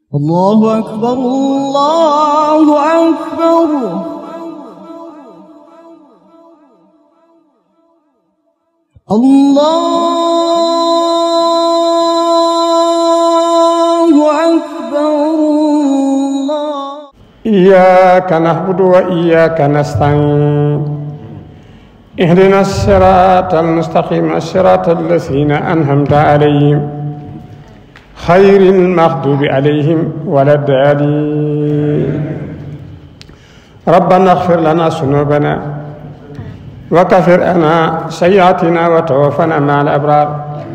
الله أكبر الله أكبر الله أكبر الله إياك نعبد وإياك نستعين اهدنا الصراط المستقيم الصراط الذين أنعمت عليهم خير المغضوب عليهم ولا الضالين ربنا اغفر لنا ذنوبنا وكفر عنا سيئاتنا وتوفنا مع الأبرار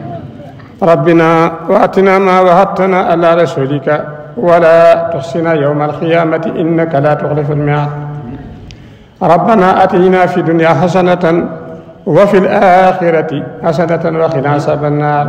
ربنا واتنا ما وعدتنا على رسولك ولا تحصنا يوم القيامة إنك لا تخلف الميعاد ربنا آتنا في الدنيا حسنة وفي الآخرة حسنة وقنا عذاب النار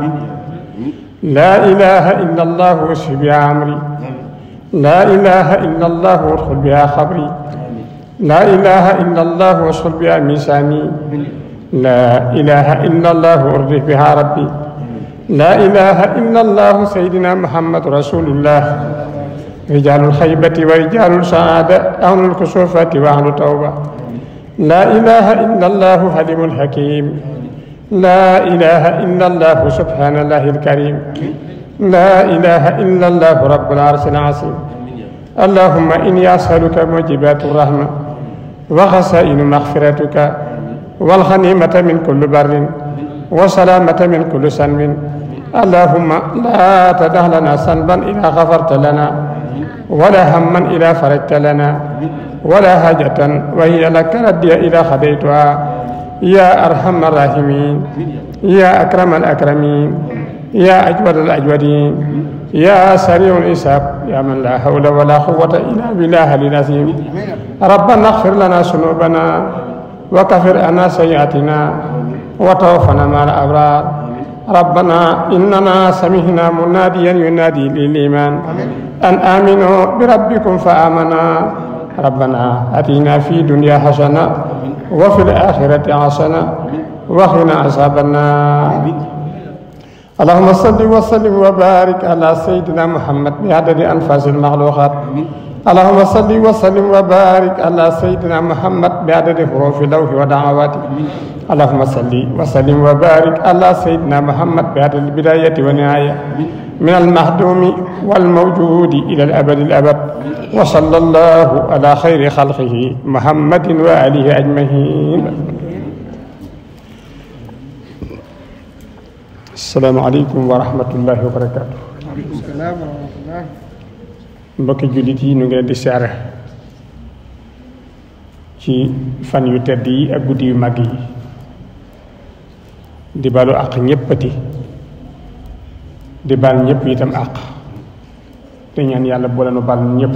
لا إله إلا الله واشف بها عمري لا إله إلا الله وادخل بها خبري لا إله إلا الله واشغل بها ميزاني لا إله إلا الله وارضي بها ربي لا إله إلا الله سيدنا محمد رسول الله رجال الخيبة ورجال السعادة أهل الكسوفة وأهل التوبة لا إله إلا الله حليم الحكيم لا إله إلا الله سبحان الله الكريم لا إله إلا الله رب العرش العظيم اللهم إني أسألك موجبات الرحمة وخسائن مغفرتك والغنيمة من كل بر وسلامة من كل سنب اللهم لا تدع لنا سنبا إذا غفرت لنا ولا هما إذا فرجت لنا ولا حاجة وهي لك ردي إذا خديتها يا أرحم الراحمين يا أكرم الأكرمين يا أجود الأجودين يا سريع الحساب يا من لا حول ولا قوة إلا بالله العظيم ربنا اغفر لنا ذنوبنا وكفر عنا سيئاتنا وتوفنا مع الأبرار ربنا إننا سمعنا مناديا ينادي للإيمان أن آمنوا بربكم فآمنا ربنا أتينا في دنيا حسنة وفي الآخرة حسنة وقنا عذاب النار اللهم صل وسلم وبارك على سيدنا محمد بعدد أنفاس المخلوقات اللهم صل وسلم وبارك على سيدنا محمد بعدد حروف لوح ودعواته اللهم صل وسلم وبارك على سيدنا محمد بعدد البداية والنهاية من المهدوم والموجود إلى الأبد الأبد وصلى الله على خير خلقه محمد وآله أجمعين السلام عليكم ورحمة الله وبركاته mbokki jullit yi ñu ngi leen di siyaare ci fan yu tedd yi ak guddi yu màgg yi di balu àq ñéppati di bal ñëpp itam àq te ñaan yàlla boole nu bal ñëpp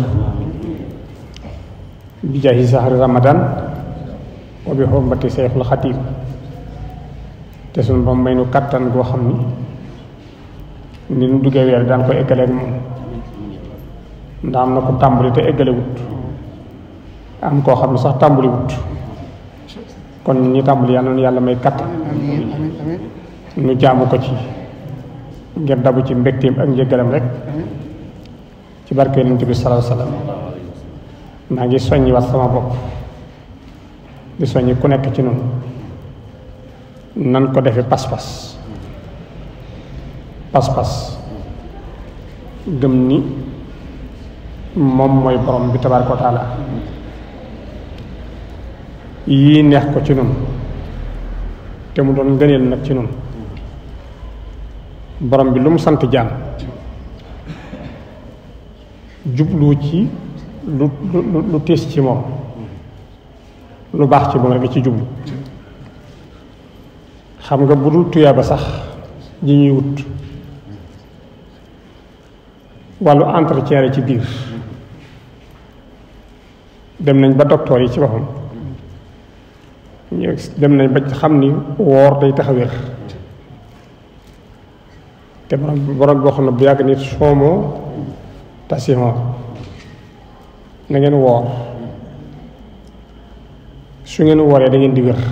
bi jaahi sahri ramadan wa bi xormati seexul xatiim te suñu ba may nu kattan goo xam ni ni nu duggee weer daan ko eggaleeg moom ndax am na ko tàmbali te eggale wut am koo xam ne sax tàmbali wut kon ñi tàmbali yàlla na yàlla may kattan nu jaamu ko ci ngir dabu ci mbégteem ak njëggalam rek ci barke yonent bi salaahu salaam maa ngi soññi wax sama bopp di soññi ku nekk ci noonu nan ko defe pas-pas pas-pas gëm ni moom mooy borom bi tabaaraka wa taala yii neex ko ci noonu te mu doon ngëneel nag ci noonu borom bi lu mu sant jaam jublu ci lu lu lu tiis ci moom lu baax ci moom rek ci jublu xam nga bu dul tuyaa ba sax ji ñuy wut wàllu entretien ci biir dem nañ ba docteur yi ci boppam dem nañ ba xam ni woor day tax a wér te borom borom boo xam ne bu yàgg nit soomoo tasihon na ngeen woor su ngeen wooree da ngeen di wér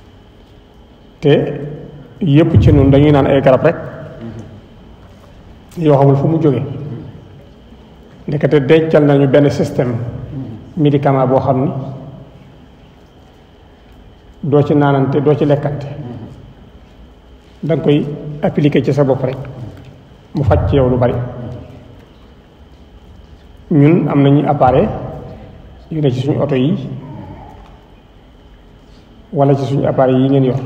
te yépp ci noonu dañuy naan ay garab rek yoo xamul fu mu jóge ndekete dencal nañu benn système médicament boo xam ni doo ci naanante doo ci lekkante da nga koy appliquer ci sa bopp rek mu faj ci yow lu bari ñun am nañu appareil yu ne ci suñu oto yi wala ci suñu appareil yi ngeen yor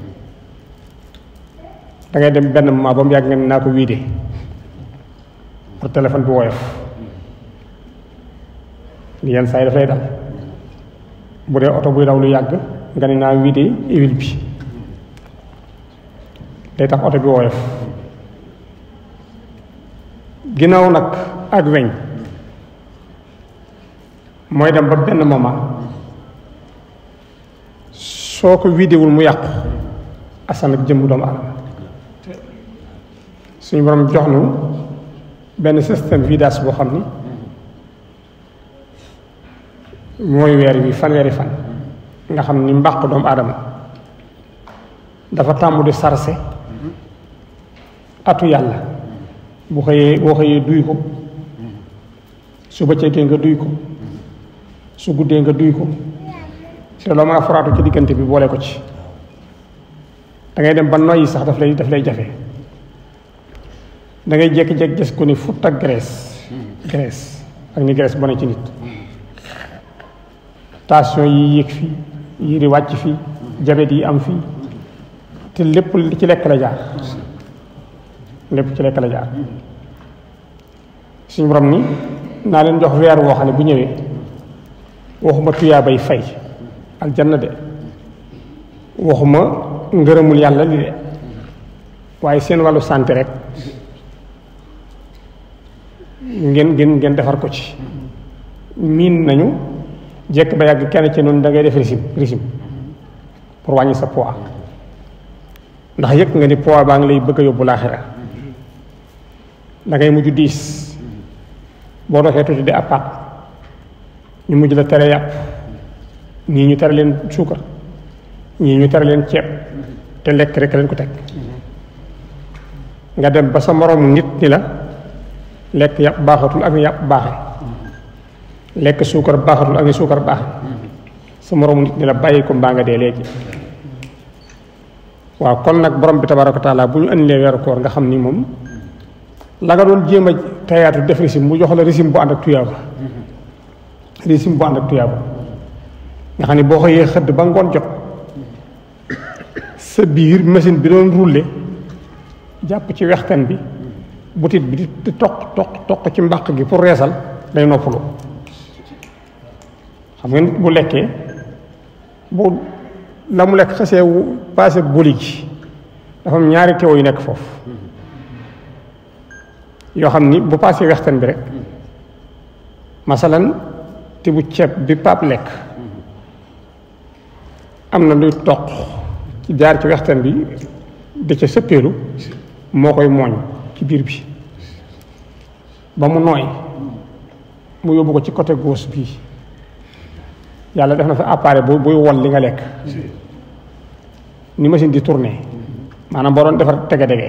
da ngay dem benn moment ba mu yàgg nga ne naa ko wiide pour téléphone bi woyof li yenn saa yi daf lay dal bu dee oto buy daw lu yàgg nga ne naa wiide huile bi day tax oto bi woyof ginnaaw nag ak weñ mooy dem ba benn moment soo ko wiidewul mu yàqu asan ak jëmm doomu aadama suñu borom jox nu benn système vidage boo xam ni mooy weer wi fanweeri fan nga xam ni mbàq doomu aadama dafa tàmm di sarse atu yàlla bu xëyee boo xëyee duy ko su bëccëgee nga duy ko su guddee nga duy ko te loo mën a foraatu ci diggante bi boole ko ci da ngay dem ba noyyi sax daf lay daf lay jafe da ngay jékki-jékki gis ko ni fut ak graisse graisse ak ni graisse bone ci nit tension yi yéeg fii yi di wàcc fii jabet yi am fii te lépp li ci lekk la jaar lépp ci lekk la jaar suñu borom ni naa leen jox weer woo xam ne bu ñëwee waxuma tuyaa bay fay aljanna de waxuma ngërëmul yàlla li de waaye seen wàllu santé rek ngeen ngeen ngeen defar ko ci miin nañu jekk ba yàgg kenn ci noonu da ngay def régime régime pour wàññi sa poids ndax yëg nga ni poids baa ngi lay bëgg a yóbbu laaxira da ngay mujj diis boo doxee tuuti di appaat ñu mujj la tere yàpp ñii ñu tere leen suukar ñii ñu tere leen ceeb te lekk rek leen ko teg nga dem ba sa moroom nit ni la lekk yàpp baaxatul ak ni yàpp baaxe lekk suukar baaxatul ak ni suukar baaxe sa moroom nit ni la bàyyi ko mbaa nga dee léegi waaw kon nag borom bi tabaaraka taala bu ñu andilee weeru koor nga xam ni moom la nga doon jéem a tayaatu def régime mu jox la régime bu ànd ak tuyaaba régime bu ànd ak tuyaaba nga xam ne boo xëyee xëdd ba ngoon jot sa biir machine bi doon rouler jàpp ci wextan bi butit bi di toq toq toq ci mbàq gi pour reesal day noppalu xam nga nit bu lekkee bu la mu lekk xasee passé boli gi dafa am ñaari teew yu nekk foofu yoo xam ni bu passé wextan bi rek masalan te bu ceeb bi pap lekk am na luy toq ci jaar ci wextan bi da ca sëppeelu moo koy mooñ ci biir bi ba mu nooy mu yóbbu ko ci côté gauche bii yàlla def na fa appareil bu buy wol li nga lekk ni machine di tourner maanaam boo doon defar tege-dege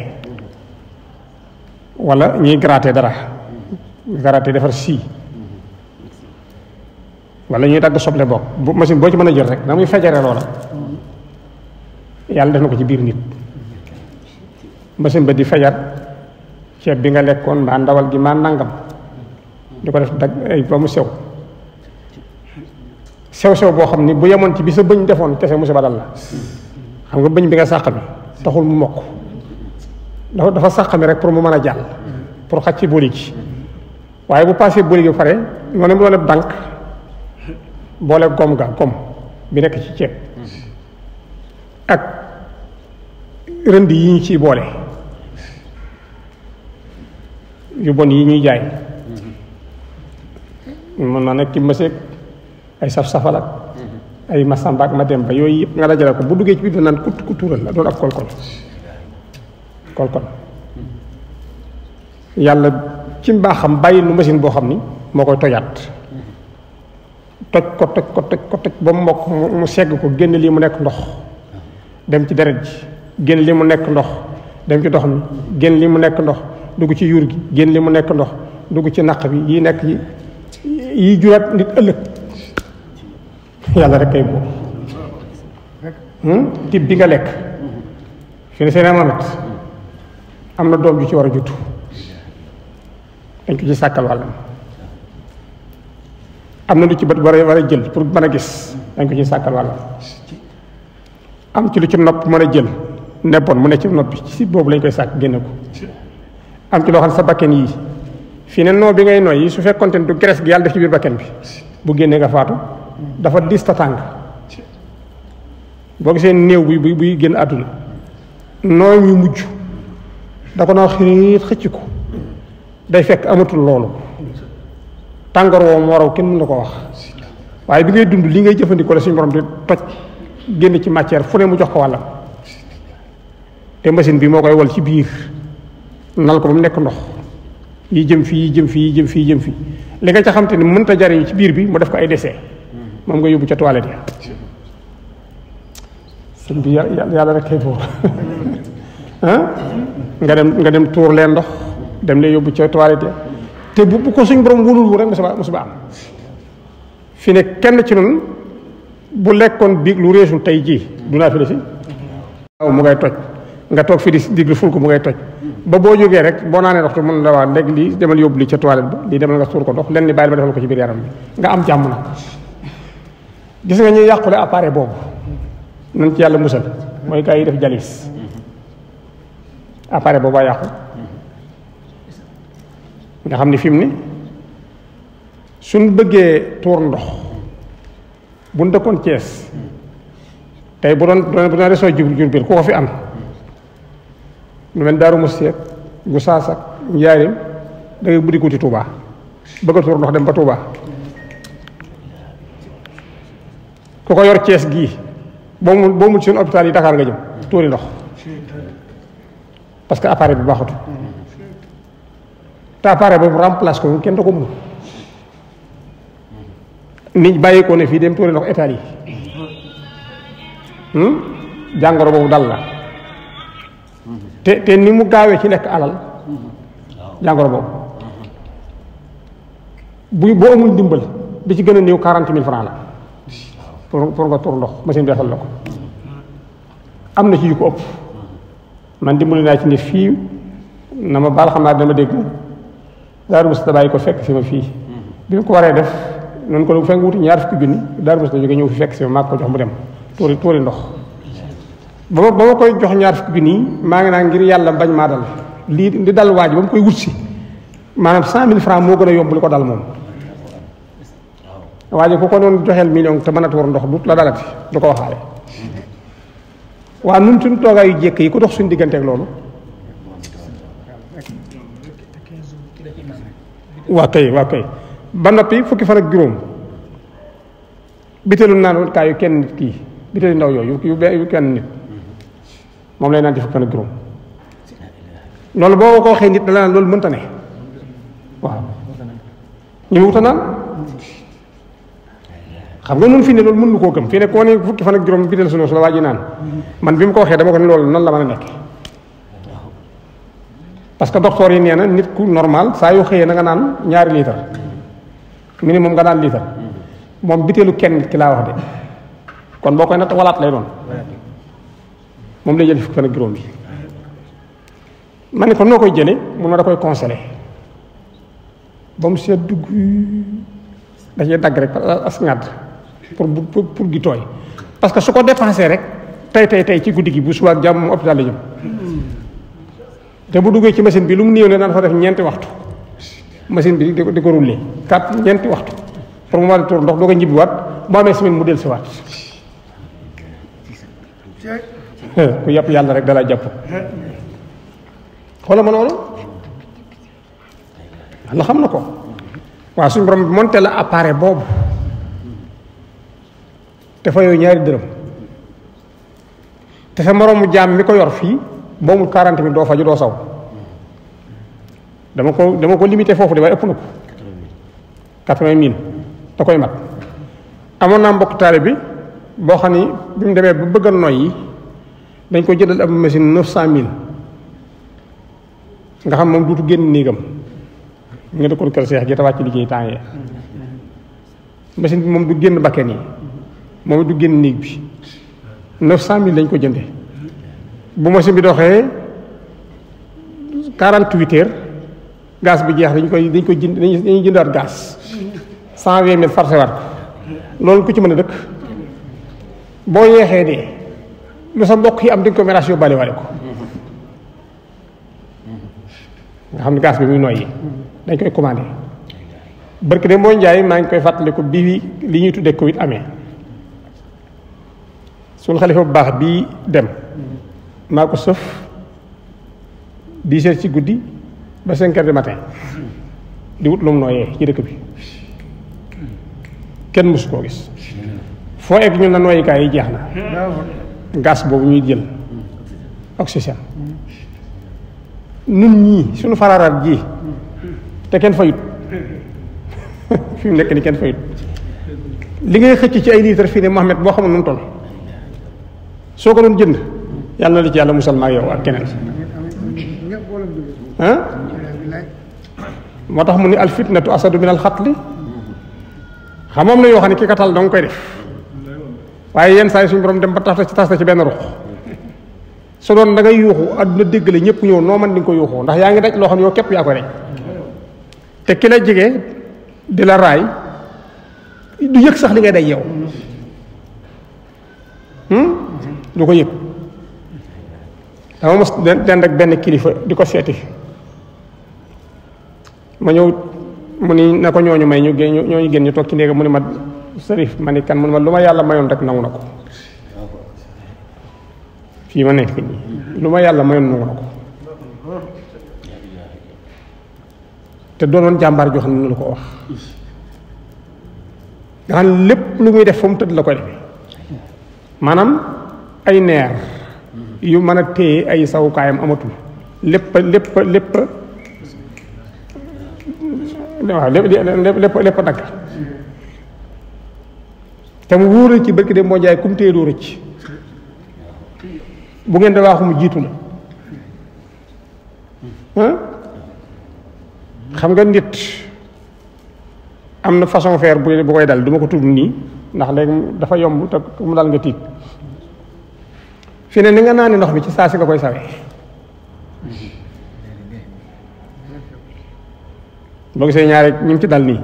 wala ñuy gratter dara gratter defar sii wala ñuy dagg soble bokk bu machine boo ci mën a jël rek na muy fejere loola yàlla def na ko ci biir nit machine ba di fajar ceeb bi nga lekkoon mbaa ndawal gi maa nangam di ko def dag ay ba mu sew sew sew boo xam ni bu yemoon ci bi sa bëñ defoon kese musiba dal la xam nga bëñ bi nga sàq mi taxul mu mokk dafa dafa sàq mi rek pour mu mën a jàll pour xaj ci booli gi waaye bu passé booli gi ba pare noonu mu doon dànk boole gom ga gom bi nekk ci ceeb ak rënd yi ñu ciy boole yu bon yi ñuy jaay mën naa nekk ci mëseeg ay saf-safal ak ay masamba ak ma dem ba yooyu yëpp nga dajale ko bu duggee ci biir naan kut kutural la doon ab kolkol kolkol yàlla ci mbaaxam bàyyi nu machine boo xam ni moo koy tojaat toj ko toj ko toj ko toj ba mu mokk mu segg ko génn lii mu nekk ndox dem ci deret ji génn lii mu nekk ndox dem ci ndox mi génn lii mu nekk ndox dugg ci yuur gi génn li mu nekk ndox dugg ci naq bi yi nekk yi yi juraat nit ëllëg yàlla rek kay boobu tib bi nga lekk fi ne seen amamet am na doom ju ci war a jutu dañ ko ci sàkkal wàllam am na lu ci bët war a war a jël pour mën a gis dañ ko ci sàkkal wàllam am ci lu ci nopp mën a jël nebboon mu ne ci nopp bi ci boobu lañ koy sàkk génne ko am ci loo xam ne sa bakken yii fii ne noo bi ngay noy yi su fekkonte ne du graisse gi yàlla def ci biir bakken bi bu génnee nga faatu dafa dis ta tàng boo gisee néew bi buy buy génn àdduna nooy ñu mujj da ko noo xiit xëcc ko day fekk amatul loolu tàngoor woo moo raw kenn mën na ko wax waaye bi ngay dund li ngay jëfandikoo la suñu borom di toj génn ci matière fu ne mu jox ko wàllam te machine bi moo koy wal ci biir nal ko ba mu nekk ndox yi jëm fii yi jëm fii yi jëm fii yi jëm fii li nga ca xam te ni mënta jariñ ci biir bi mu def ko ay décès moom nga yóbbu ca toilette ya sëñ bi yàlla yàlla rek kay buur ah nga dem nga dem tuur leen ndox dem leen yóbbu ca toilette ya te bu bu ko suñ borom wulul wu rek musiba musiba am fi ne kenn ci noonu bu lekkoon biig lu réesul tey jii du naa fi la si waaw mu ngay toj nga toog fi di diglu ful ko mu ngay toj ba boo jógee rek boo naanee ndox te mën la waa léegi lii demal yóbbu li ca toilette ba lii demal nga suur ko ndox lenn ni bàyyi ma defal ko ci biir yaram bi nga am jàmm na gis nga ñuy yàqule appareil boobu nañ ci yàlla musal mooy gars yi def jalis appareil boobu a yàqu nga xam ne fi mu ne suñ bëggee tuur ndox buñ dëkkoon Cees tey bu doon bu doon resoo jur jur biir ku ko fi am lu mel daaru musti ak gu saas ak njaarim da ngay buddi kuti Touba bëgg a tuur ndox dem ba Touba ku ko yor Cees gii boo mu boo mu ci seen hôpital yi Dakar nga jëm tuuri ndox parce que appareil bi baaxatu te appareil boobu remplace ko kenn da ko mun nit bàyyi ko ne fii dem tuuri ndox état yi jàngoro boobu dal la te te ni mu gaawee ci lekk alal jàngoro boobu bu boo amul ndimbal bi ci gën a néew quarante mille francs la pour pour nga tur ndox machine bi defal la ko am na ci yu ko ëpp man dimbali naa ci nit fii na ma baal xam naa dama dégg daaru musta bàyyi ko fekk si ma fii bi mu ko waree def noonu ko fekk wuti ñaar fukki junni daaru musta jóge ñëw fi fekk si ma maa ko jox mu dem tuuri tuuri ndox ba ma ba ma koy jox ñaar fukki junni maa ngi naan ngir yàlla bañ maa dal lii di dal waaj ba mu koy wut si maanaam cent mille francs moo gën a yomb li ko dal moom waaye ku ko doon joxeel million te mën a tuur ndox du la dalati du ko waxaale waa nun suñ toogaay yu jékk yi ku dox suñ digganteeg loolu waa kay waa kay ba noppi fukki fan ak juróom biteelu naan kaay yu kenn nit kii biteelu ndaw yooyu yu yu kenn nit moom lay naan ci fukki fan ak juróom loolu boo ko waxee nit da la naan loolu mënta ne waaw ñu wuta naan xam nga nun fii ne loolu mën nu koo gëm fii ne koo ne fukki fan ak juróom biteel sunu su la waa ji naan man bi mu ko waxee dama ko ne loolu nan la mën a nekk parce que docteur yi nee na nit ku normal saa yoo xëyee na nga naan ñaari litre minimum nga naan litre moom biteelu kenn nit ki laa wax de kon boo koy natt walaat lay doon moom lay jël fukki fan ak juróom bi ma ne ko noo koy jële mun ma da koy congelé ba mu seet dugg da cee dagg rek as ngàdd pour pour pour gi tooy parce que su ko dépensé rek tey tey tey ci guddi gi bu suba ak jàmm moom hôpital la jëm te bu duggee ci machine bi lu mu néew ne daan fa def ñeenti waxtu machine bi di ko di ko rouler quatre ñeenti waxtu pour mu war a tuur ndox doo ko ñibbiwaat bu amee semaine mu del si waat ku yàpp yàlla rek dalaa jàpp xoola ma loolu yàlla xam na ko waaw suñu borom monté la appareil boobu te fa yooyu ñaari dërëm te sa moroomu jaam mi ko yor fii boomul quarante mille doo faju doo saw dama ko dama ko limité foofu de waaye ëpp na ko quatre-vingt mille da koy mat amoon naa mbokk taale bi boo xam ni bi mu demee ba bëgg a noyyi dañ ko jëndal ab machine neuf cent mille nga xam moom duutu génn néegam nga dëkkoon kër seex gi te wàcc liggéey temps yee machine bi moom du génn bakken yi moom du génn néeg bi neuf cent mille lañ ko jënde bu machine bi doxee quarante-huit heures gaz bi jeex dañ koy dañ koy jënd dañuy jëndaat gaz cent vingt mille farcé war ko loolu ku ci mën a dëkk boo yeexee dee lu sa mbokk yi am dañ ko ménage yóbbaale wale ko nga xam ne gaz bi muy noyyi dañ koy commandé barke de mboo njaay maa ngi koy fàttaliku bi li ñuy tuddee Covid amee suñu xalifa bu baax bii dem maa ko sëf dix heures ci guddi ba cinq heures du matin di wut lu mu nooyee ci dëkk bi kenn mësu koo gis foo egg ñun na nooyikaay yi jeex na gaz boobu ñuy jël oxygène nun ñii suñu fararaat ji te kenn fayut fi mu nekk ni kenn fayut li ngay xëcc ci ay litre fii ne Mohamed boo xamul nu mu toll soo ko doon jënd yàlla na la ci yàlla musal ma ak yow ak keneen ah moo tax mu ni al fitnatu asadu min al xatli xam moom na yoo xam ne ki katal danga koy def waaye yenn saa yi suñu borom dem ba tax ci tas ci benn ruq su doon da ngay yuuxu àdduna déggale ñëpp ñëw noo man di nga ko yuuxoo ndax yaa ngi daj loo xam ne yow képp yaa koy daj te ki la jege di la raay du yëg sax li ngay daj yow du ko yëg dama mos dend ak benn kilifa di ko seeti ma ñëw mu ni na ko ñooñu may ñu génn ñooñu génn ñu toog ci néega mu ni ma sërif ma ni kan mu ni ma lu ma yàlla mayoon rek nangu na ko fii ma nekk nii lu ma yàlla mayoon nangu na ko te doonoon jàmbaar joo xam ne lu ko wax nga xam lépp lu muy def fa mu tëdd la koy defee maanaam ay neer yu mën a téye ay sawukaayam amatul lépp lépp lépp waaw lépp lépp lépp dagg te mu wóor ci barki de moo jaay kum téye doo rëcc bu ngeen da waaxu mu jiitu la xam nga nit am na façon faire bu bu koy dal du ma ko tudd nii ndax léegi dafa yomb te mu dal nga tiit fi ne ni nga naa ndox mi ci saa si nga koy sawee boo gisee ñaare ñu ci dal nii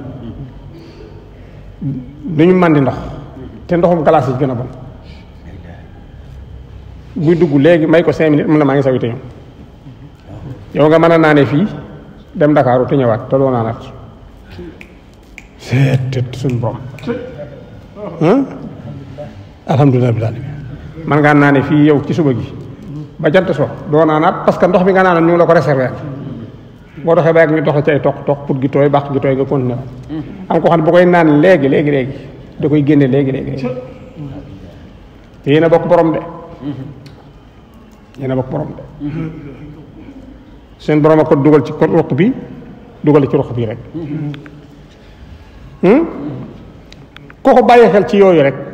du ñu màndi ndox te ndoxum glace yi gën a bon buy dugg léegi may ko cinq minutes mun na maa ngi sawi te ñëw yow nga mën a naane fii dem Ndakaaru te ñëwaat te doo naanaat seet suñ borom alhamdulilah bil alamin man ngaa naane fii yow ci suba gi ba jant so doo naanaat parce que ndox mi nga naanoon ñu ngi la ko réserver boo doxee ba yàgg ñu dox ci ay toq toq pour gi tooy baax gi tooy nga continuer am ko xam ne bu koy naan léegi léegi léegi da koy génne léegi léegi léegi te yéen a bokk borom de yéen a bokk borom de seen borom a ko dugal ci ko ruq bi dugal ci ruq bi rek koo ko bàyyi xel ci yooyu rek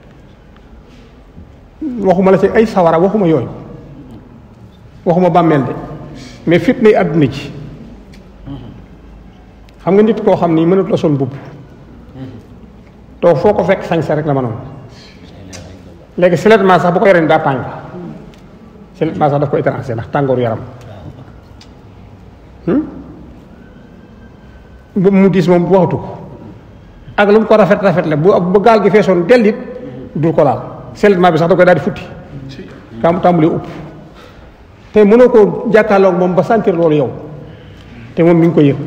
waxuma la ci ay sawara waxuma yooyu waxuma bàmmeel de mais fitna yi àdduna ci xam nga nit koo xam ni mënut la sol mbubb to foo ko fekk sañse rek la mënoon léegi siletment sax bu ko yoree daa tàng siletment sax daf ko étranger ndax tàngooru yaram bu mu diis moom waxatu ko ak lu mu ko rafet rafet la bu bu gaal gi feesoon dellit dul ko laal siletment bi sax da koy daal di futti kam tàmbali upp te mënoo koo jàkkaarloog moom ba sentir loolu yow te moom mi ngi ko yëg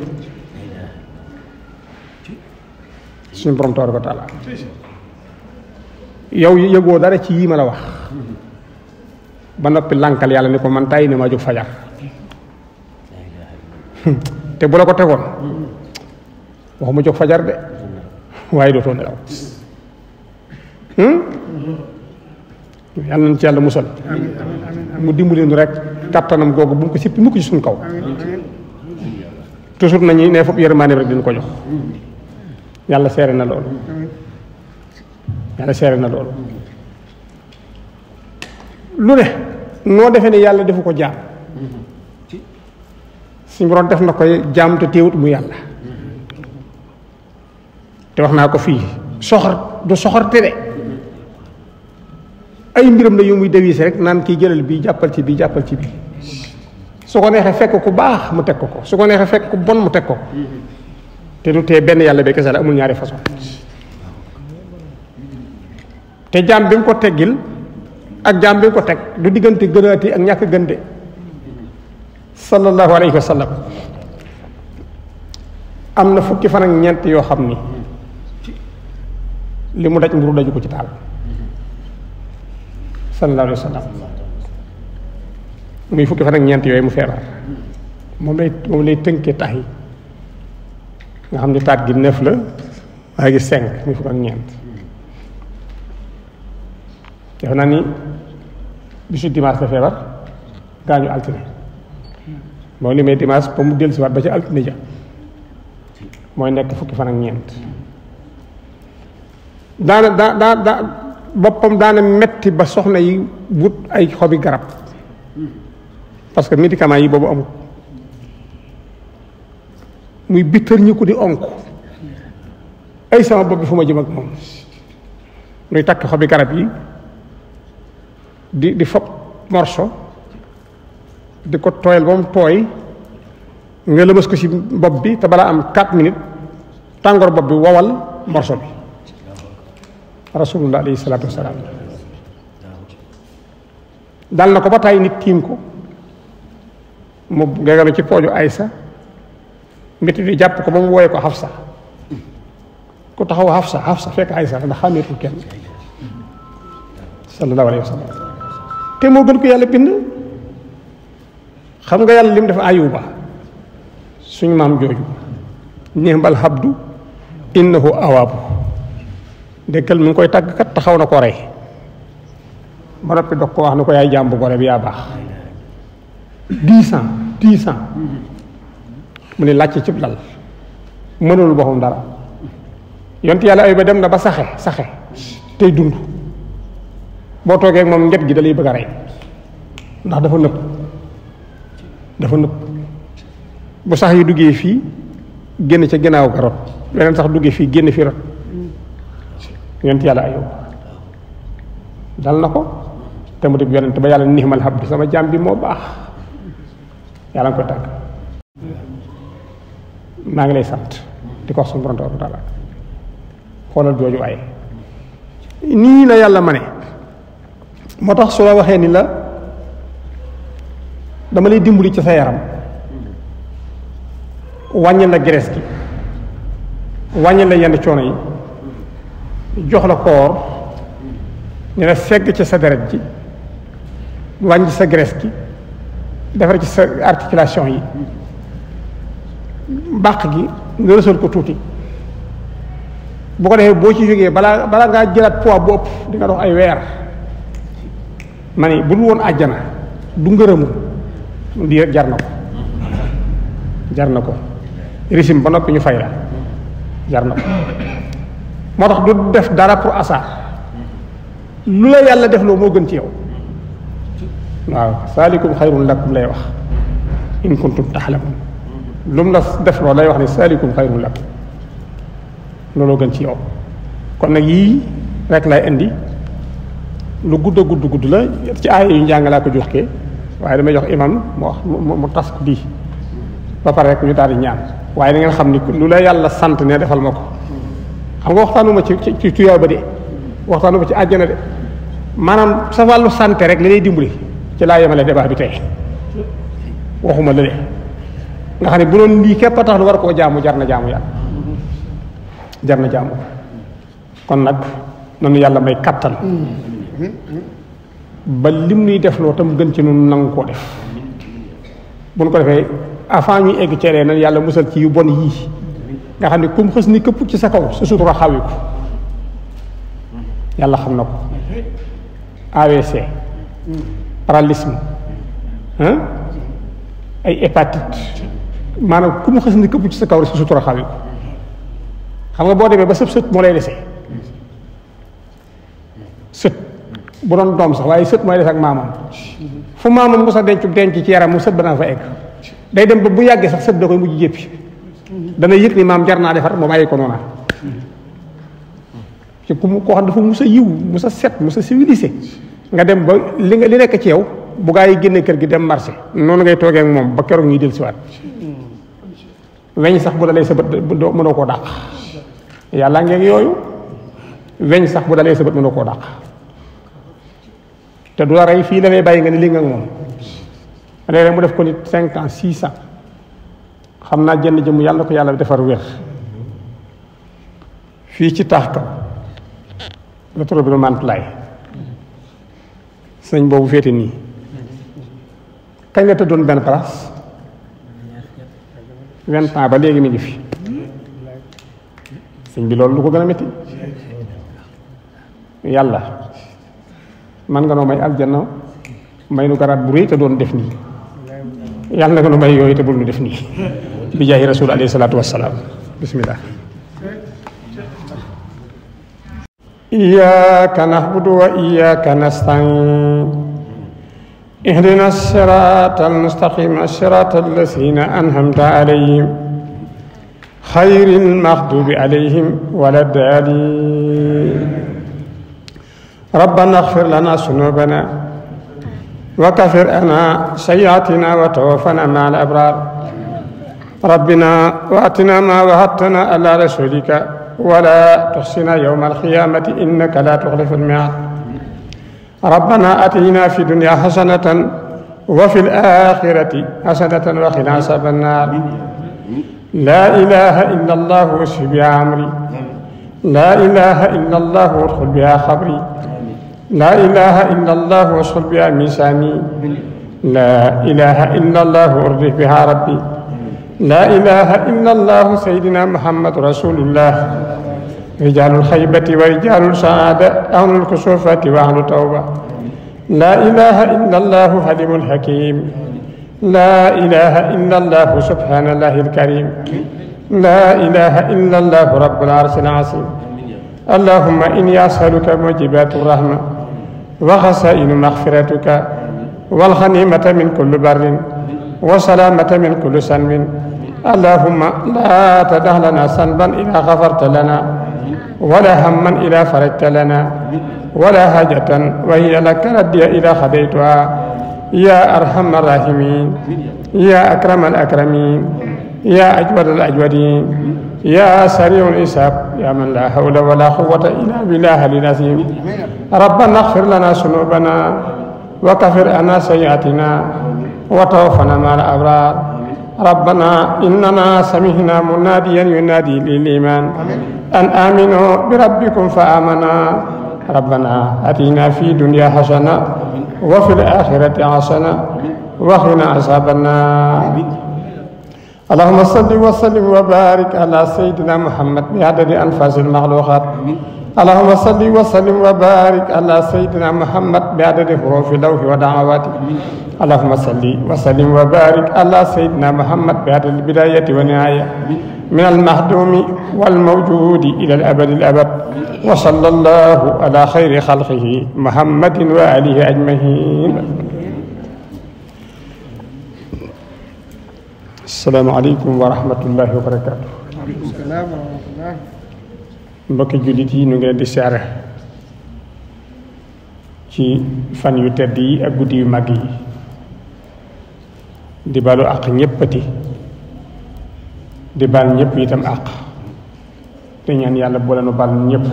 suñu borom tabaraka wa taala yow yëgoo dara ci yii ma la wax ba noppi lànkal yàlla ni ko man tàyyi ne maa jóg fajar te bu la ko tegoon waxuma jóg fajar de waaye dootoo nelaw yàlla nañ ci yàlla musal mu dimbali nu rek kàttanam googu bu mu ko sippi mukk ci suñ kaw toujours nañu ne foofu yërmaane rek dina ko jox yàlla seere na loolu yàlla seere na loolu lu ne noo defee ne yàlla defu ko jaam suñu borom def na koy jaam te téewut mu yàlla te wax naa ko fii soxor du soxorte de ay mbiram la yu muy dewiis rek naan kii jëlal bii jàppal ci bii jàppal ci bii su ko neexee fekk ku baax mu teg ko ko su ko neexee fekk ku bon mu teg ko te du tee benn yàlla bi kese la amul ñaari façon te jaam bi mu ko teggil ak jaam bi mu ko teg du diggante gënaati ak ñàkk gënde sallallahu alayhi wa sallam am na fukki fan ak ñeent yoo xam ni li mu daj mburu daju ko ci taal sallallahu alayhi wa sallam muy fukki fan ak ñeent yooyu mu feebar moom lay moom lay tënkee tax yi nga xam ni taat gi neuf la waaye gi cinq muy fukk ak ñeent defe naa ni bisu dimanche la feebar gaañu altine moom li may dimanche ba mu dellusiwaat ba ci altine ja mooy nekk fukki fan ak ñeent daana daa daa daa boppam daana metti ba soxna yi wut ay xobi garab parce que médicament yi boobu amul muy bittër ñi ko di onk ay sama bopp bi fu ma jëm ak moom muy takk xobi garab yi di di fob morso di ko tooyal ba mu tooy nga lëmas ko ci bopp bi te balaa am 4 minutes tàngoor bopp bi wowal morso bi rasulullah alayhi salaatu wasalaam dal na ko ba tàyyi nit tiim ko mu gegalu ci pooju aysa métti di jàpp ko ba mu wooye ko xafsa ku taxaw xafsa xafsa fekk aysa ndax xàmmeetul kenn sallallahu alayhi wa sallam te moo gën ko yàlla bind xam nga yàlla lim def ayuba suñ maam jooju ni'mal habdu innahu awaabu dëkkal mi ngi koy tàgg kat taxaw na ko rey ba noppi dog ko wax ne ko yaay jàmbu gore bi yaa baax dix ans dix ans mu ne làcc cib lal mënul boppam dara yonent yàlla ay ba dem na ba saxe saxe tey dund boo toogee ak moom nget gi da lay bëgg a rey ndax dafa nëb dafa nëb bu sax yi duggee fii génn ca ginnaaw ga rot leneen sax duggee fii génn fii rot yonent yàlla ayub dal na ko te mu dib yonent ba yàlla nixmal habdu sama jaam bi moo baax yàlla nga koy tàgg maa ngi lay sant di ko wax suñu borom tabaraka taala xoolal jooju waaye nii la yàlla ma ne moo tax su la waxee ni la dama lay dimbali ci sa yaram wàññi la graisse gi wàññi la yenn coono yi jox la koor ñu la segg ci sa deret ji wàññi sa graisse gi defar ci sa articulation yi bàq gi nga rësal ko tuuti bu ko defee boo ci jógee balaa balaa ngaa jëlaat poids bu ëpp di nga dox ay weer ma ne bu dul woon àjjana du ngërëmu lii rek jar na ko jar na ko régime ba noppi ñu fay la jar na ko moo tax du def dara pour asar lu la yàlla def loo moo gën ci yow waaw saalikum xayrun lakum lay wax in kuntum taxlamun lu mu la def loo lay wax ne saalikum xayrun lakum looloo gën ci yow kon nag yii rek lay indi lu gudd a gudd gudd la ci aaya yu njàng laa ko joxkee waaye damay jox imam mu wax mu mu tas ko bii ba pare rek ñu daal di ñaan waaye da ngeen xam ni lu la yàlla sant ne defal ma ko xam nga waxtaanuma ci ci ci tuyaa ba de waxtaanuma ci àjjana de maanaam sa wàllu santé rek li lay dimbali ci laa yemale débat bi tey waxuma la de nga xam ne bu doon lii képp a tax lu war koo jaamu jar na jaamu yàlla jar na jaamu kon nag nanu yàlla may kattan ba lim nuy def loo tam gën ci nun nangu koo def bu nu ko defee avant ñuy egg ceeree nan yàlla musal ci yu bon yii nga xam ne comme xës ni këpp ci sa kaw sa sutura xawi ko yàlla xam na ko AVC paralysme ay hépatite maanaam ku mu xës ni këpp ci sa kaw rek sa sutura xawi ko xam nga boo demee ba sëb sët moo lay desee sët bu doon doom sax waaye sët mooy des ak maamam fu maamam mu sa denc denc ci yaram mu sët ba naa fa egg day dem ba bu yàggee sax sët da koy mujj jéppi dana yëg ni maam jar naa defar mu bàyyi ko noona ci ku mu koo xam dafa mus a yiw mus a set mus a civilisé nga dem ba li nga li nekk ci yow bu gaa yi génne kër gi dem marché noonu ngay toogee ak moom ba keroog ñuy dellusiwaat weñ sax bu dalee sa bët doo mënoo koo dàq yàlla ngeen yooyu weñ sax bu dalee sa bët mënoo koo dàq te du la rey fii la lay bàyyi nga ni li nga ak moom léeg-léeg mu def ko nit cinq ans six ans xam naa jënn jëmm yàlla ko yàlla defar wér fii ci taax ka la toro bi nu mantulaay sëñ boobu féete nii kañ la tëddoon benn place vingt ans ba léegi mi ngi fi sëñ bi loolu lu ko gën a métti yàlla man nga noo may aljanna may nu garaat bu rëy te doon def nii yàlla nga nu may yooyu te bul nu def nii bi jaahi rasul alayhi salaatu wassalaam bismillah إياك نعبد وإياك نستعين اهدنا الصراط المستقيم الصراط الذين أنعمت عليهم خير المغضوب عليهم ولا الضالين ربنا اغفر لنا ذنوبنا وكفر عنا سيئاتنا وتوفنا مع الأبرار ربنا واتنا ما وعدتنا على رسولك ولا تحصنا يوم القيامة إنك لا تخلف الميعاد ربنا أتينا في الدنيا حسنة وفي الآخرة حسنة وقنا عذاب النار لا إله إلا الله واشف بها عمري لا إله إلا الله وادخل بها خبري لا إله إلا الله واشغل بها ميساني لا إله إلا الله وارضي بها ربي لا إله إلا الله سيدنا محمد رسول الله رجال الخيبة ورجال السعادة أهل الكسوفة وأهل التوبة لا إله إلا الله حليم الحكيم لا إله إلا الله سبحان الله الكريم لا إله إلا الله رب العرش العظيم اللهم إني أسألك موجبات الرحمة وخسائن مغفرتك والغنيمة من كل بر وسلامة من كل سنب اللهم لا تدع لنا سنبا إذا غفرت لنا ولا هما إذا فرجت لنا ولا حاجة وهي لك ردي إذا خديتها يا أرحم الراحمين يا أكرم الأكرمين يا أجود الأجودين يا سريع الحساب يا من لا حول ولا قوة إلا بالله العظيم ربنا اغفر لنا ذنوبنا وكفر عنا سيئاتنا وتوفنا مع الأبرار ربنا إننا سمعنا مناديا ينادي للإيمان أن آمنوا بربكم فآمنا ربنا أتينا في دنيا حسنة وفي الآخرة حسنة وقنا عذاب النار اللهم صل وسلم وبارك على سيدنا محمد بعدد أنفاس المخلوقات اللهم صل وسلم وبارك على سيدنا محمد بعدد حروف لوح ودعواته اللهم صل وسلم وبارك على سيدنا محمد بعدد البداية والنهاية من المهدوم والموجود إلى الأبد الأبد وصلى الله على خير خلقه محمد وآله أجمعين السلام عليكم ورحمة الله وبركاته mbokki jullit yi ñu ngi leen di siyaare ci fan yu tedd yi ak guddi yu mag yi di balu àq ñéppati di bal ñépp itam àq te ñaan yàlla boole nu bal ñépp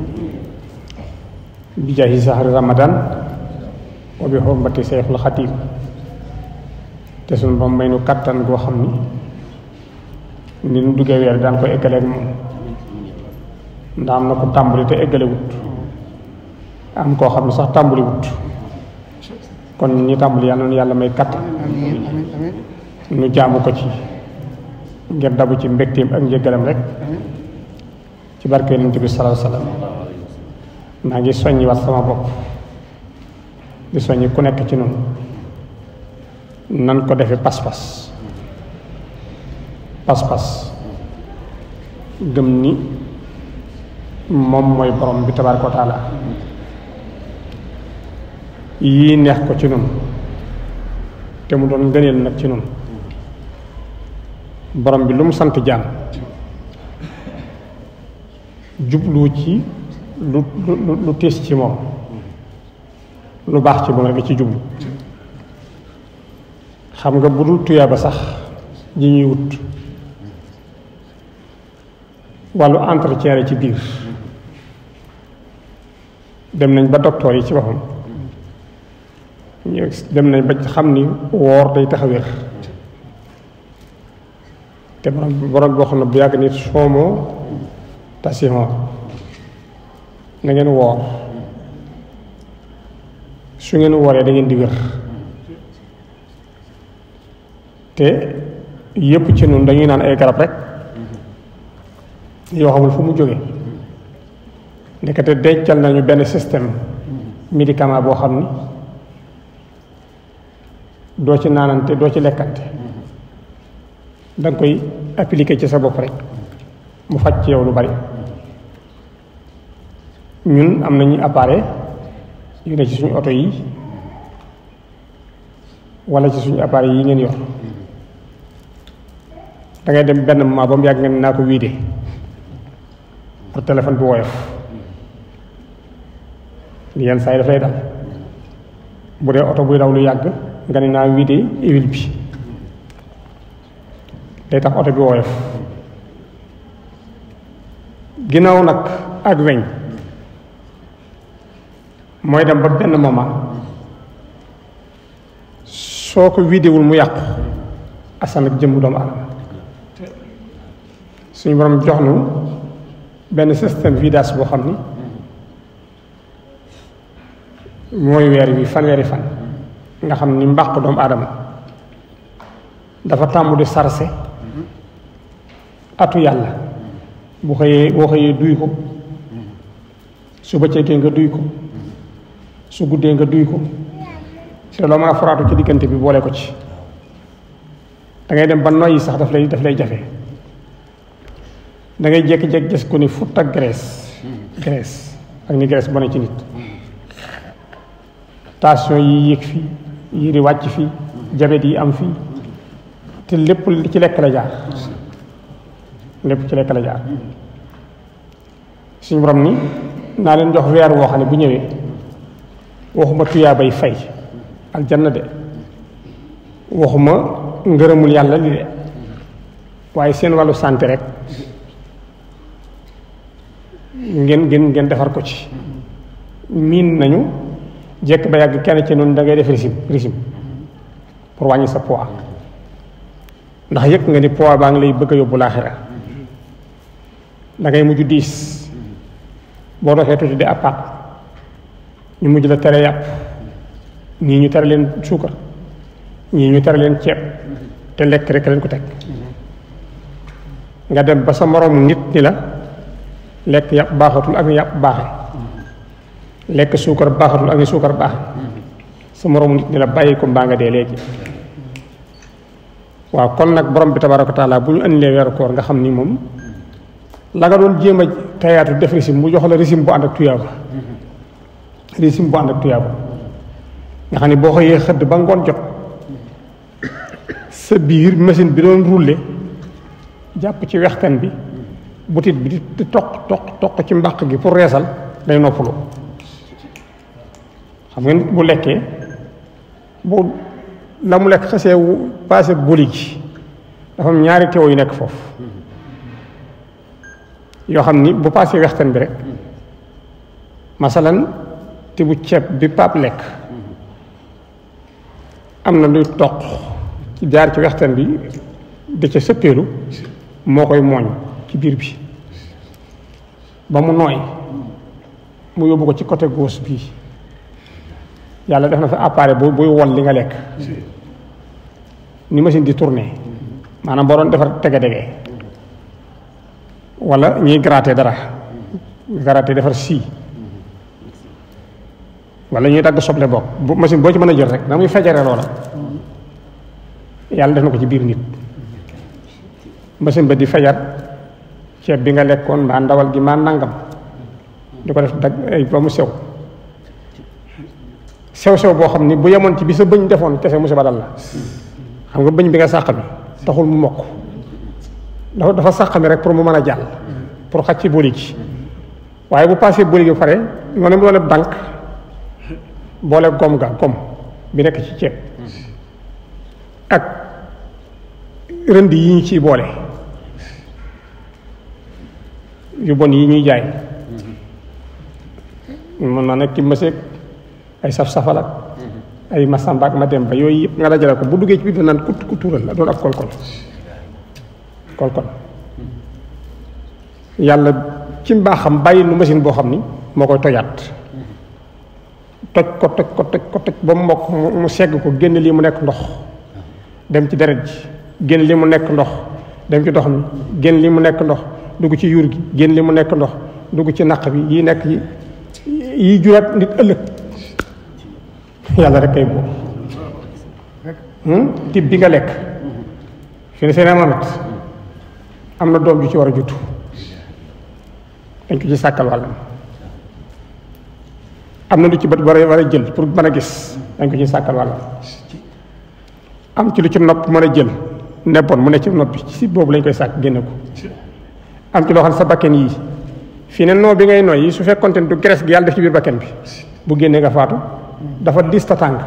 bi jaahi sahri ramadan wa bi xormati seexul xatiim te suñu ba may nu kattan goo xam ni ni nu duggee weer daan ko eggaleeg moom ndax am na ko tàmbali te eggale wut am koo xam ne sax tàmbali wut kon ñi tàmbali yàlla na yàlla may kattan nu jaamu ko ci ngir dabu ci mbégteem ak njëggalam rek ci barke yonent bi salaahu salaam maa ngi soññi wat sama bopp di soññi ku nekk ci noonu nan ko defee pas-pas pas-pas gëm ni moom mooy borom bi tabaaraka wa taala yii neex ko ci noonu te mu doon ngëneel nag ci noonu borom bi lu mu sant jaam jublu ci lu lu lu tiis ci moom lu baax ci moom rek ci jublu xam nga bu dul tuyaaba sax ji ñuy wut wàllu entretien ci biir dem nañ ba docteur yi ci boppam ñu dem nañ ba xam ni woor day tax a wér te borom borom boo xam ne bu yàgg nit soomoo tasihon na ngeen woor su ngeen wooree da ngeen di wér te yépp ci noonu dañuy naan ay garab rek yoo xamul fu mu jóge ndekete dencal nañu benn système médicament boo xam ni doo ci naanante doo ci lekkante da nga koy appliquer ci sa bopp rek mu faj ci yow lu bari ñun am nañu appareil yu ne ci suñu oto yi wala ci suñu appareil yi ngeen yor da ngay dem benn moment ba mu yàgg nga ne naa ko wiide pour téléphone bi woyof li yenn saa yi daf lay dal bu dee oto buy daw lu yàgg nga ne naa wiide huile bi day tax oto bi woyof ginnaaw nag ak weñ mooy dem ba benn moment soo ko wiidewul mu yàqu asan ak jëmm doomu aadama suñu borom jox nu benn système vidage boo xam ni mooy weer wi fanweeri fan nga xam ni mbàq doomu aadama dafa tàmbu di sarse atu yàlla bu xëyee boo xëyee duy ko su bëccëgee nga duy ko su guddee nga duy ko te loo mën a foraatu ci diggante bi boole ko ci da ngay dem ba noyyi sax daf lay daf lay jafe da ngay jékki-jékki gis ko ni fut ak graisse graisse ak ni graisse bone ci nit tension yi yéeg fii yi di wàcc fii jabet yi am fii te lépp ci lekk la jaar lépp ci lekk la jaar suñu borom ni naa leen jox weer woo xam ne bu ñëwee waxuma tuyaa bay fay aljanna de waxuma ngërëmul yàlla li de waaye seen wàllu santé rek ngeen ngeen ngeen defar ko ci miin nañu jekk ba yàgg kenn ci noonu da ngay def régime régime pour wàññi sa poids ndax yëg nga ni poids baa ngi lay bëgg a yóbbu laaxira da ngay mujj diis boo doxee tuuti di appaat ñu mujj la tere yàpp ñii ñu tere leen suukar ñii ñu tere leen ceeb te lekk rek leen ko teg nga dem ba sa moroom nit ni la lekk yàpp baaxatul ak ni yàpp baaxe lekk suukar baaxatul ak ni suukar baaxe sa moroom nit ni la bàyyi ko mbaa nga dee léegi waaw kon nag borom bi tabaaraka taala bu ñu andilee weeru koor nga xam ni moom la nga doon jéem a tayaatu def régime mu jox la régime bu ànd ak tuyaaba régime bu ànd ak tuyaaba nga xam ne boo xëyee xëdd ba ngoon jot sa biir machine bi doon rouler jàpp ci wextan bi butit bi di toq toq toq ci mbàq gi pour reesal day noppalu xam nga nit bu lekkee bu la mu lekk xasee passé boli gi dafa am ñaari teew yu nekk foofu yoo xam ni bu passé wextan bi rek masalan te bu ceeb bi paap lekk am na luy toq ci jaar ci wextan bi da ca sëppeelu moo koy mooñ ci biir bi ba mu nooy mu yóbbu ko ci côté gauche bii yàlla def na fa appareil bu buy wol li nga lekk ni machine di tourner maanaam boo doon defar tege-dege wala ñuy gratter dara gratter defar sii wala ñuy dagg soble bokk bu machine boo ci mën a jël rek na muy fejere loola yàlla def na ko ci biir nit machine ba di fejar ceeb bi nga lekkoon mbaa ndawal gi mbaa nangam di ko def dag ay ba mu sew sew sew boo xam ni bu yemoon ci bi sa bëñ defoon kese musiba dal la xam nga bëñ bi nga sàq bi taxul mu mokk dafa dafa sàqami rek pour mu mën a jàll pour xaj ci booli gi waaye bu passé booli gi ba pare noonu mu doon dànk boole gom ga gom bi nekk ci ceeb ak rënd yi ñu ciy boole yu bon yi ñuy jaay mën na nekk ci mëseeg ay saf-safal ak ay masamba ak ma dem ba yooyu yëpp nga dajale ko bu duggee ci biir da naan kut ku tuural la doon ab kolkol kolkol yàlla ci mbaaxam bàyyi nu machine boo xam ni moo koy tojaat toj ko toj ko toj ko toj ba mu mokk mu segg ko génn lii mu nekk ndox dem ci deret ji génn lii mu nekk ndox dem ci dox mi génn lii mu nekk ndox dugg ci yuur gi génn lii mu nekk ndox dugg ci naq bi yi nekk yi yi juraat nit ëllëg yàlla rek kay boobu tib bi nga lekk fi ne seen amamet am na doom ju ci war a juttu dañ ko ci sàkkal wàllam am na lu ci bët war a war a jël pour mën a gis dañ ko ci sàkkal wàllam am ci lu ci nopp mën a jël nebboon mu ne ci nopp bi ci boobu lañ koy sàkk génne ko am ci loo xam ne sa bakken yii fii ne noo bi ngay nooy yi su fekkoonte ne du graisse gi yàlla def ci biir bakken bi bu génnee nga faatu dafa dis ta tàng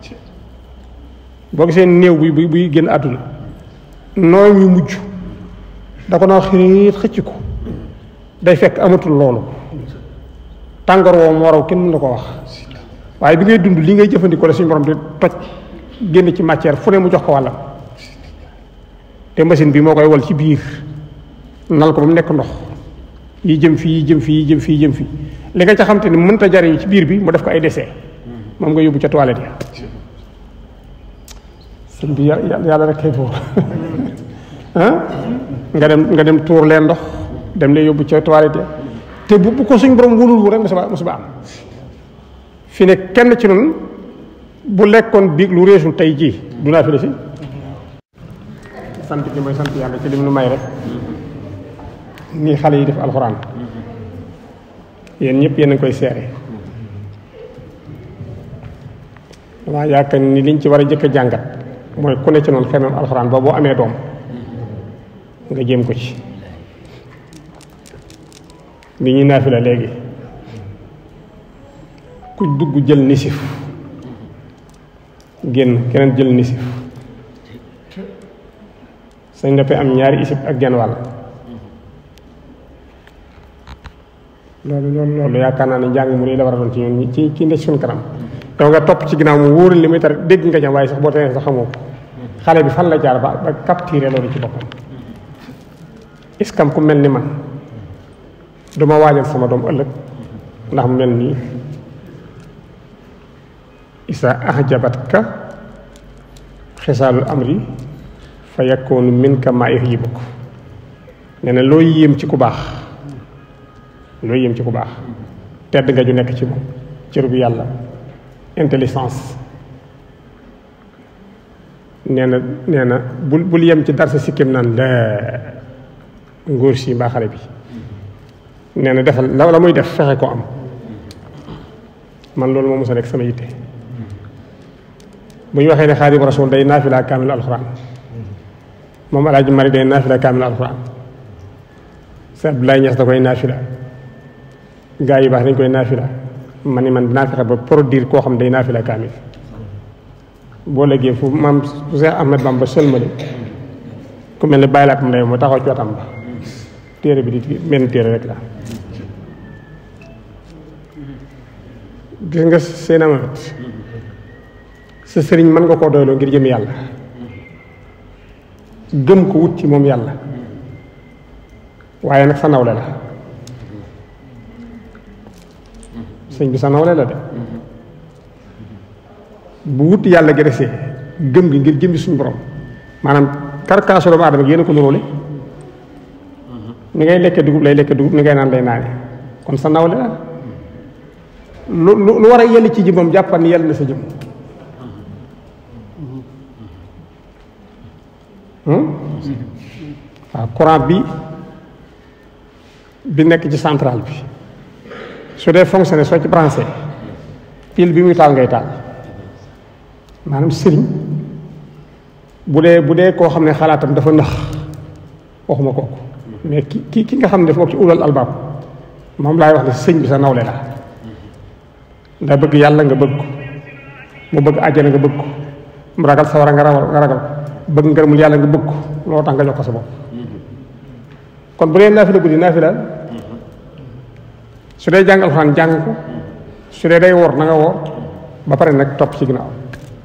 boo gisee néew bi buy buy génn àdduna nooy ñu mujj da ko noo xiit xëcc ko day fekk amatul loolu tàngoor woo moo raw kenn mën na ko wax waaye bi ngay dund li ngay jëfandikoo la suñu borom di toj génn ci matière fu ne mu jox ko wàllam te machine bi moo koy wal ci biir nal ko ba mu nekk ndox yi jëm fii yi jëm fii yi jëm fii yi jëm fii li nga ca xam te ni mënta jariñ ci biir bi mu def ko ay décès moom nga yóbbu ca toilette ya sëñ bi yàlla rek kay buur ah nga dem nga dem tuur leen ndox dem leen yóbbu ca toilette ya te bu bu ko suñ borom wóolul wu rek musiba musiba am fi ne kenn ci noonu bu lekkoon biig lu réesul tey jii du naa fi la si sant gi mooy sant yàlla ci li mu nu may rek nii xale yi def alxuraan yéen ñëpp yéen a ngi koy seere damaa yaakaar ni liñ ci war a jëkk a jàngat mooy ku ne ci noonu xemem alxuraan ba boo amee doom nga jéem ko ci bi ñuy naafi la léegi ku dugg jël nisif génn keneen jël nisif sañ nga am ñaari isib ak genn wàll loolu loolu loolu yaakaar naa ne njàng mu rëy la war a doon ci ñun ci ci ne suñ kanam yow nga topp ci ginnaaw mu wóoral li muy tar dégg nga jam waaye sax boo tee sax xamoo ko xale bi fan la jaar ba ba capturé loolu ci boppam iskam ku mel ni man duma waajal sama doom ëllëg ndax mu mel nii isa ahjabatka xisaalul amri fa yakkoonu min ka maa yuhibuk nee na looy yéem ci ku baax looy yéem ci ku baax tedd nga ju nekk ci moom cër bu yàlla intelligence nee na nee na bul bul yem ci dar sa sikkim naan la ngóor si mbaa xale bi nee na defal la la muy def fexe ko am man loolu moo mos a nekk sama yitte bu ñu waxee ne xaadimu rasul day naafila kaamil alxuraan moom alaaji mari day naafila kaamil alxuraan sa Abdoulaye Niass da koy naafila gaa yi baax dañ koy naafila ma ni man dinaa fexe ba produire koo xam day naafila kaamil boo léegi fu maam fu Seex Ahmed Bamba sëlmale ku mel ne bàyyi laat mu lay moo taxaw ci watam ba téere bi di benn téere rek la gis nga seen amat sa sëriñ mën nga koo doyloo ngir jëm yàlla gëm ko wut ci moom yàlla waaye nag sa nawle la sëñ bi sa nawle la de bu wut yàlla gi desee gëm gi ngir jëmbi suñu borom maanaam karkaasu doomu aadama gi yéen a ko nuróole ni ngay lekke dugub lay lekke dugub ni ngay naan lay naane kon sa nawle la lu lu lu war a yell ci jëmmam jàppal ni yell na sa jëm waaw courant bi bi nekk ci centrale bi su dee fonctionné soo ci branché pile bi muy taal ngay taal maanaam sëriñ bu dee bu dee koo xam ne xalaatam dafa nax waxuma kooku mais ki ki ki nga xam ne dafa bokk ci ulal albaab moom laay wax ne sëñ bi sa nawle la nga bëgg yàlla nga bëgg ko mu bëgg àjjana nga bëgg ko mu ragal sawara nga ragal nga ragal ko bëgg ngërëmul yàlla nga bëgg ko loolu tax nga jox ko sa bopp kon bu dee naafila guddi naafila su dee jàng alxuraan jàng ko su dee day woor na nga woor ba pare nag topp ci ginnaaw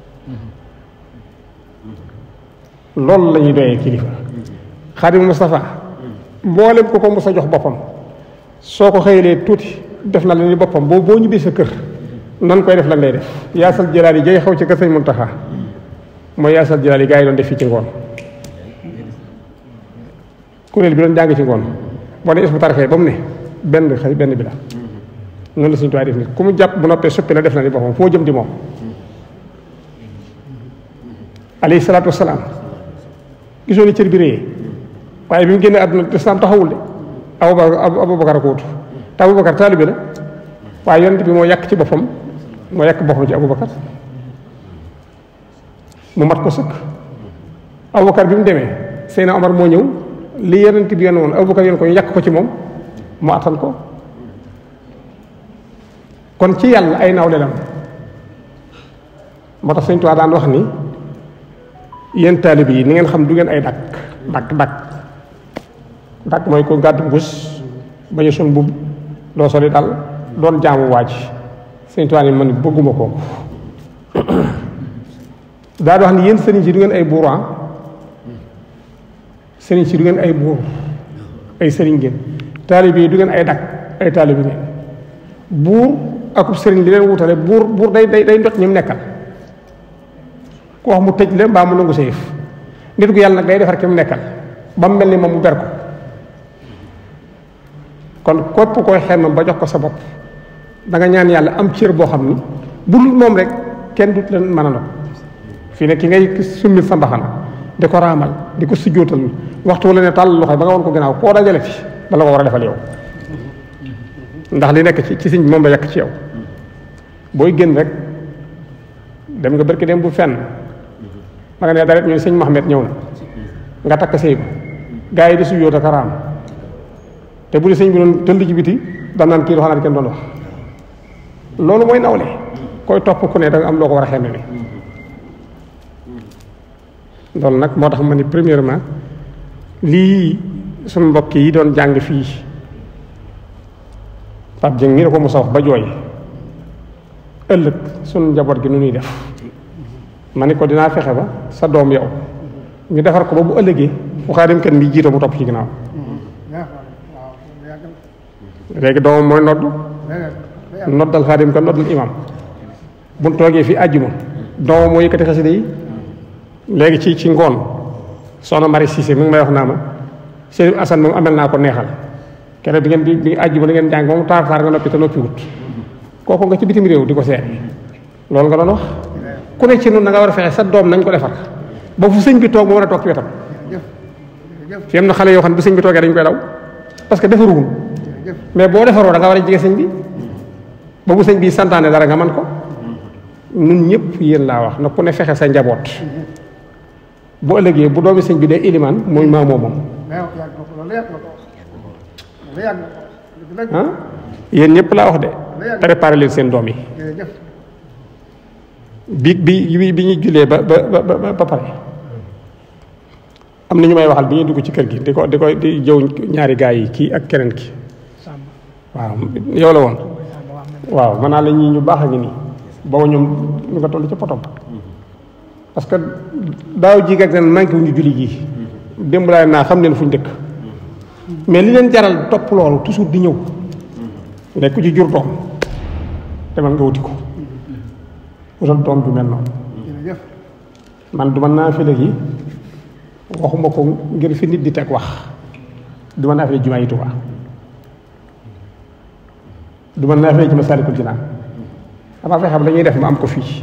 loolu la ñuy doyee kilifa xaadimu Mustafa mboolem ko ko mos a jox boppam soo ko xëyalee tuuti def na la ni boppam boo boo ñibbee sa kër nan koy def lan lay def yaasal jëlaal yi jay xaw ci kër sëñ Muntaxa mooy yaasal jëlaal yi gaa yi doon def fii ci ngoon kuréel bi doon jàng ci ngoon boo ne isbu tarxee ba mu ne benn xëy benn bi la noonu la suñu tuwaay def nit ku mu jàpp bu noppee suppi la def na ni boppam foo jëm di moom alayhi salaatu wasalaam gisoo ni cër bi réyee waaye bi mu génnee àdduna lislaam taxawul de abubakar abubakar a ko wut te abubakar taalibe la waaye yonent bi moo yàq ci boppam moo yàq boppam ci abubakar mu mat ko sëkk abubakar bi mu demee Seyna Omar moo ñëw li yonent bi yoon woon abubakar yoon ko ñu yàq ko ci moom mu attan ko kon ci yàlla ay nawle lam moo tax Sëñ Tuubaa daan wax ni yéen taalibe yi ni ngeen xam du ngeen ay dakk dakk dakk dakk mooy ko gàddu mbuus bañ a sun mbubb doo soli dal doon jaamu waaj Sëñ Tuubaa ni man bëgguma kooku daa di wax ni yéen sëriñ si du ngeen ay buur sëriñ si du ngeen ay buur ay sëriñ ngeen taalibe yi du ngeen ay dakk ay taalibe ngeen buur akub sëriñ li leen wutale buur buur day day day ndot ñi mu nekkal ku wax mu tëj la mbaa mu nangu sa yëf nit gu yàlla nag day defar ki mu nekkal ba mu mel ni moom mu ber ko kon képp koy xemmam ba jox ko sa bopp da nga ñaan yàlla am cër boo xam ni bu dul moom rek kenn dut leen mën a ndox fii ne ki ngay summi sa mbaxana di ko raamal di ko sujjóotal waxtu wala ne tàll loxo ba nga woon ko gannaaw koo dajale fi dala ko war a defal yow ndax li nekk ci ci siñ bi moom la yàq ci yow booy génn rek dem nga barki dem bu fenn ma nga ne dara ñu sëñ Mohamed ñëw na nga takk sëy ba gaa yi di sujjóot ak raam te bu di sëñ bi doon tëll ci biti daan naan kii du xanaa kenn doon wax loolu mooy nawle koy topp ku ne da nga am loo ko war a xemme ne loolu nag moo tax ma ni premièrement lii suñu mbokk yi doon jàng fii Pape Dieng mii da ko mos a wax ba jooy ëllëg suñu njaboot gi nu ñuy def ma ni ko dinaa fexe ba sa doom yow ñu defar ko ba bu ëllëgee fu xaadim kenn mi jiito mu topp ci ginnaaw léegi doomam mooy nodd noddal xaadim kan noddal imam buñ toogee fi àjjuma doomam moo yëkkati xasida yi léegi ci ci ngoon soxna Marie Cissé mi ngi may wax naa ma Serigne Assane moom amel naa ko neexal keneen bi ngeen bi bi àjjuma li ngeen jàng moom taar taar nga noppi te noppi wut kooku nga ci bitim réew di ko seet loolu nga doon wax ku ne ci noonu da nga war a fexe sa doom nañ ko defar ba fu sëñ bi toog mu war a toog ci wetam fi am na xale yoo xam ne bu sëñ bi toogee dañ koy daw parce que defaruwul mais boo defaroo da nga war a jege sëñ bi ba bu sëñ bi santaane dara nga man ko nun ñëpp yéen laa wax na ku ne fexe sa njaboot bu ëllëgee bu doomi sëñ bi dee ilimaan mooy maamoo moom ah yéen ñëpp laa wax de préparé leen seen doom yi bi bi bi ñu jullee ba ba ba ba pare am na ñu may waxal bi ñuy dugg ci kër gi di ko di ko di jëw ñaari gaa yi kii ak keneen ki waaw yow la woon waaw man naa la ñii ñu baax a ngi nii booba ñoom ñu nga toll ci potom parce que daaw jii ak ren manqué wu ñu julli gii démb laay naa xam leen fu ñu dëkk mais li leen jaral topp loolu toujours di ñëw nekk ku ci jur doom demal nga wuti ko wutal doom ju mel noonu man du ma naafile gi waxuma ko ngir fi nit di teg wax du ma naafile jumaa yi Tuubaa du ma naafile ci Masaalikul Jinaan dama fexe ba dañuy def ma am ko fii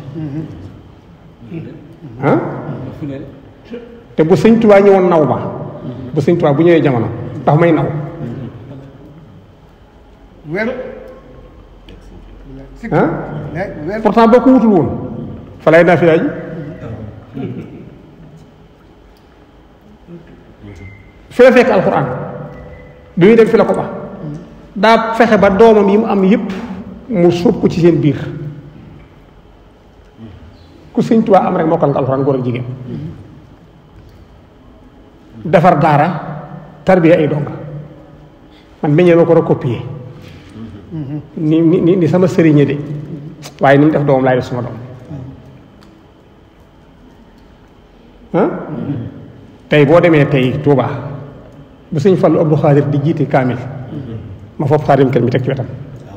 ah te bu sëñ Tuubaa ñëwoon naw ma bu sëñ Tuubaa bu ñëwee jamono ndax may naw ah pourtant boo ko wutul woon fa lay naa fi ji fi la fekk alxuraan bi muy dem fi la ko ba daa fexe ba doomam yi mu am yépp mu suub ko ci seen biir ku sëñ Tuubaa am rek mokkal nga alxuraan góor ak jigéen defar daara tarbiya ay donga man meññee ma ko recopier ni ni ni sama sëriñe de waaye ni mu def doomam laay def suma doom ah tey boo demee tey Touba bu sëñ Fallu Abdou Xaadir di jiite kaamil ma foofu xaadim kenn mi teg ci wetam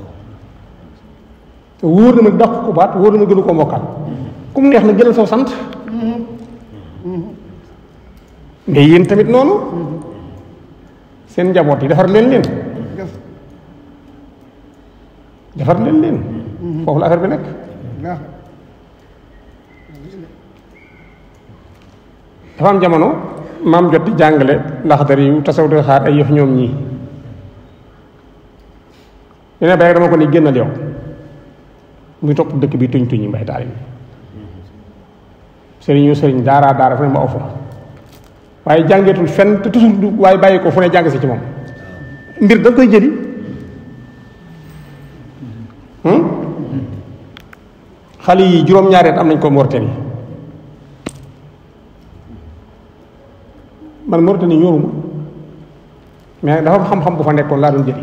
te wóor na ma dàq ko baat wóor na ma gënu ko mokkal ku mu neex na jëlal saw sant mais yéen tamit noonu seen njaboot yi defar leen leen defar leen leen foofu la affaire bi nekk dafa am jamono maam jot di jàngale ndax dara yu tasaw di xaar ay yëf ñoom ñii ñu ne bay dama ko ni génnal yow muy topp dëkk bi tuñ tuñ yi mbay taal yi sëriñ yu sëriñ daara daara fu ne ma aw fa waaye jàngeetul fenn te toujours du waaye bàyyi ko fu ne jàng si ci moom mbir da nga koy jëli xale yi juróom-ñaari at am nañ ko Mauritanie man Mauritanie ñoruma mais dafa xam-xam bu fa nekkoon laa doon jëli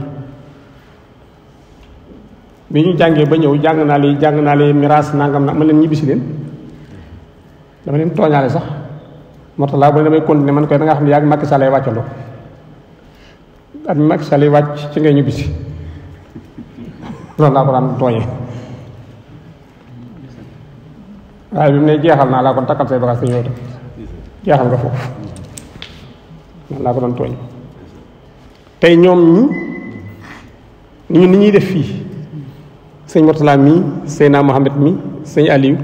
bi ñu jàngee ba ñëw jàng naa li jàng naa li miraas nangam na ma leen ñibbisi leen dama leen tooñaale sax moo tax laa bu ne damay continuer man koy da nga xam ne yaa ngi Macky Sall lay wàccandoo at mi Macky Sall lay wàcc ci ngay ñibbisi loolu laa ko daan tooñee waaye bi mu ne jeexal naa laa kon takkal say bagaas te ñëw tam jeexal nga foofu noonu laa ko doon tooñ tey ñoom ñi ñun ni ñuy def fii sëñ Mortala mii Seyna Mohamed mi sëñ Aliou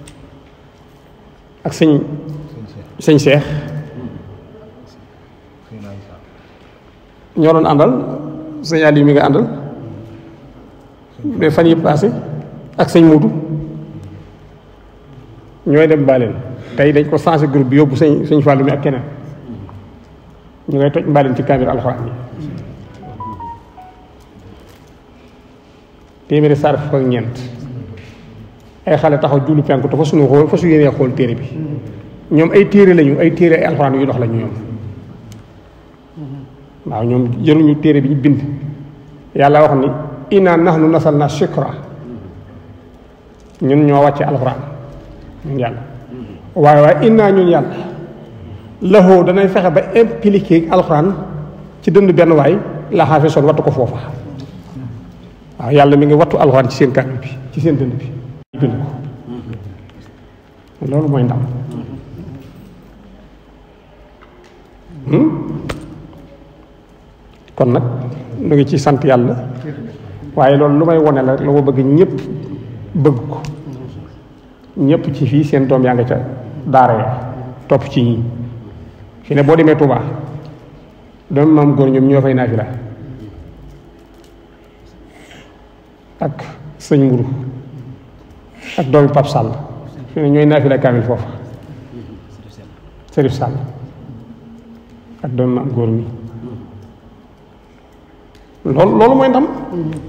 ak sëñ sëñ Cheikh ñoo doon àndal sëñ Aliou mi nga àndal mais fan yi passé ak sëñ Moodu ñooy dem mbaaleen tey dañ ko changé groupe bi yóbbu sëñ sëñ Fallou mi ak keneen ñu ngay toj mbaaleen ci kaamir alxuraan yi téeméeri saar fukk ak ñeent ay xale taxaw jullu penku te fa suñu xool fa su yéenee xool téere bi ñoom ay téere lañu ay téere ay alxuraan yu dox lañu ñoom waaw ñoom jëruñu téere bi ñu bind yàlla wax ni inna nahnu nasalna shikra ñun ñoo wàcce alxuraan ñun yàlla waaye waaye inna ñun yàlla laxoo danay fexe ba impliqué alxuraan ci dënd benn waay la xaafe son wattu ko foofa waaw yàlla mi ngi wattu alxuraan ci seen kàddu bi ci seen dënd bi bind ko loolu mooy ndam kon nag nu ngi ci sant yàlla waaye loolu lu may wone la la ma bëgg ñëpp bëgg ko ñëpp ci fii seen doom yaa nga ca daara ya topp ci ñii fi ne boo demee Touba doomu maam góor ñoom ñoo fay naafila ak sëñ mburu ak doomi Pap Sall fi ne ñooy naafila kaamil foofa Serif Sall ak doomi maam góor mi loolu loolu mooy ndam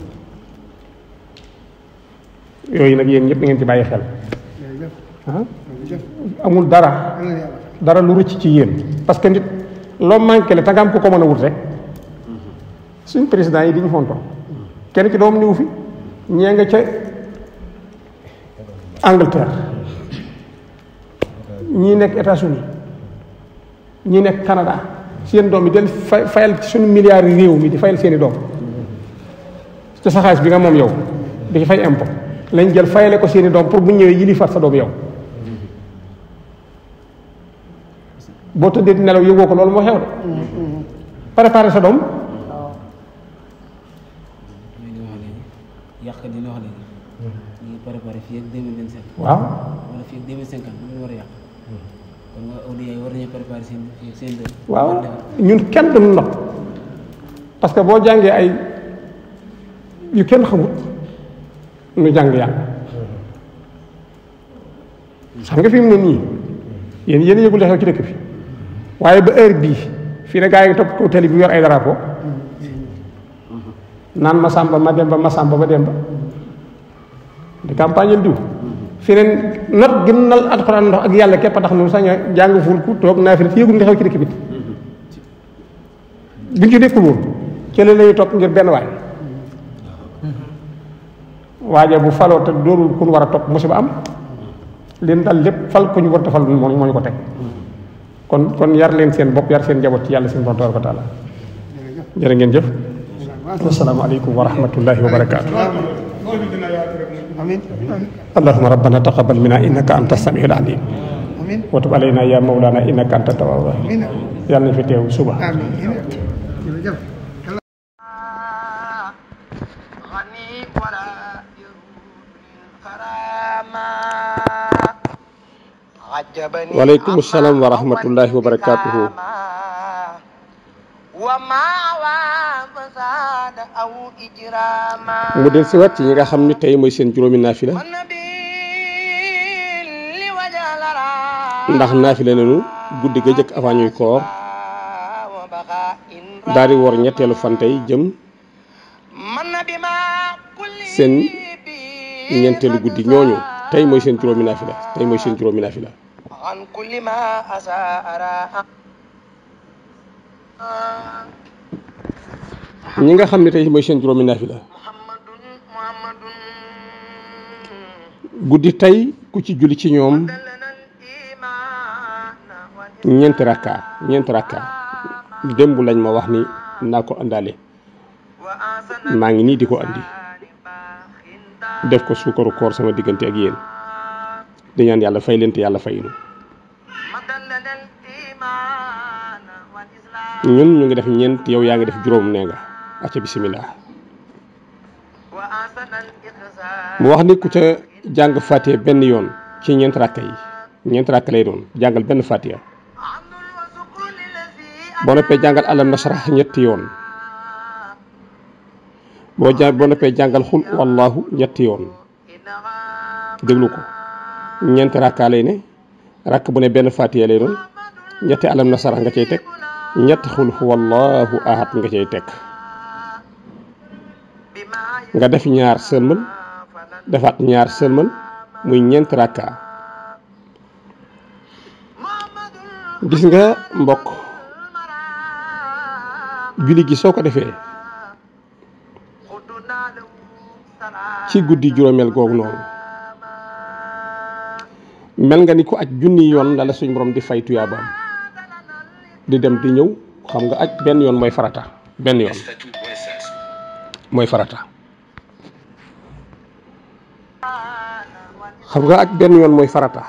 yooyu nag yéen ñëpp da ngeen ci bàyyi xel ah amul dara dara lu rëcc ci yéen parce que nit loo manqué le tagaam ko ko mën a wut rek suñ président yi di ñu fonto kenn ci doom niwu fi ñee nga ca Angleterre ñii nekk États-Unis ñii nekk Canada seen doom yi del fay fayal ci suñu milliards yi réew mi di fayal seeni doom te sa xaalis bi nga moom yow di ci fay impôt lañ jël fayale ko seeni doom pour bu ñëwee yili fat sa doom yow boo tëddee di nelaw yëgoo ko loolu moo xew de préparé sa doom yàq dina wax léegi ñu ngi préparé fii ak deux mille vingt cinq waaw wala fii ak deux mille cinquante ñu war a yàq kon waa awliya yi war nañu préparé seen seen dëkk waaw ñun kenn duñu nopp parce que boo jàngee ay yu kenn xamut nu jàng yàlla xam nga fi mu ne nii yéen yéen yëgul xew ci dëkk bi waaye ba heure bii fii ne gaa yi topp kaw tali bi yor ay drapeau naan ma sàmba ma demba ma sàmba ba demba di campagne diw fii ne not ginnal alxuraan ndox ak yàlla képp a tax nu sañ a jàng ful ku toog naa fi ne yëgul nga xew ci dëkk bi buñ ci nekkul woon ci la lañuy topp ngir benn waay waaje bu faloo te doorul kun war a topp musiba am leen dal lépp fal ko ñu war a fal moo moo ñu ko teg kon kon yar leen seen bopp yar seen njaboot ci yàlla seen borom tabaraka wa taala jërë ngeen jëf asalaamaaleykum wa rahmatullahi wa barakaatu اللهم ربنا تقبل منا انك انت السميع العليم وتب علينا يا مولانا انك انت التواب الرحيم يلا في تيو صبح غني ولا يرود الكرامة عجبني وعليكم السلام ورحمة الله وبركاته. وما وفساد أو إجراما mu del si wat ci ñi nga xam ni tey mooy seen juróomi naafila والنبي لوجه لرا ndax naafila nañu guddi ga jëkk avant ñuy koor وبقاء daal di wor ñetteelu fan tey jëm من بما كل seen ñeenteelu guddi ñooñu tey mooy seen juróomi naafila tey mooy seen juróomi naafila عن كل ما أساء راء ñi nga xam ne tey mooy seen juróomi naafila محمد محمد guddi tey ku ci julli ci ñoom دلنا الإيمان ñeenti rakka ñeenti rakka démb lañ ma wax ni naa ko àndaale وأحسن maa ngi nii di ko andi باخ def ko suukaru koor sama diggante ak yéen di ñaan yàlla fay leen te yàlla fayinu مدلنا الإيمان والإسلام ñun ñu ngi def ñeent yow yaa ngi def juróom nee nga acca bisimilah وأحسن الإحسان mu wax ni ku ca jàng fatiha benn yoon ci ñeent rakka yi ñeent rakka lay doon jàngal benn fatiha عبد وسكون الذي boo noppee jàngal alam nasrah ñetti yoon boo ja boo noppee jàngal xul wallahu ñetti yoon إنها déglu ko ñeenti rakka lay ne rakk bu ne benn fatiha lay doon ñetti alam nasrah nga cay teg ñetti xul wallahu ahad nga cay teg بما nga def ñaar sëlmal فلن defaat ñaar sëlmal muy ñeent rakka محمد gis nga mbokk julli gi soo ko defee خدنا له سلام ci guddi juróomeel googu noonu mel nga ni ko aj junni yoon la la suñ borom di fay tuyaabaam di dem di ñëw xam nga aj benn yoon mooy farata benn yoon mooy farata xam nga aj benn yoon mooy farata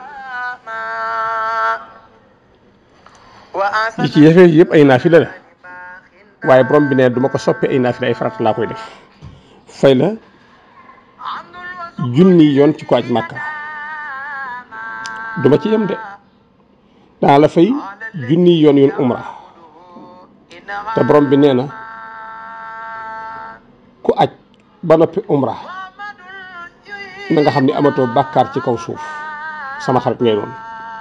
yi ci yefee yëpp ay naafila la waaye borom bi ne duma ko soppi ay naafila ay farata laa koy def fay la junni yoon ci ko aj màkka duma ci yem de daa la fay junni yoon yoon umra te borom bi nee na ku aj ba noppi umra na nga xam ni amatoo bàkkaar ci kaw suuf sama xarit ngay doon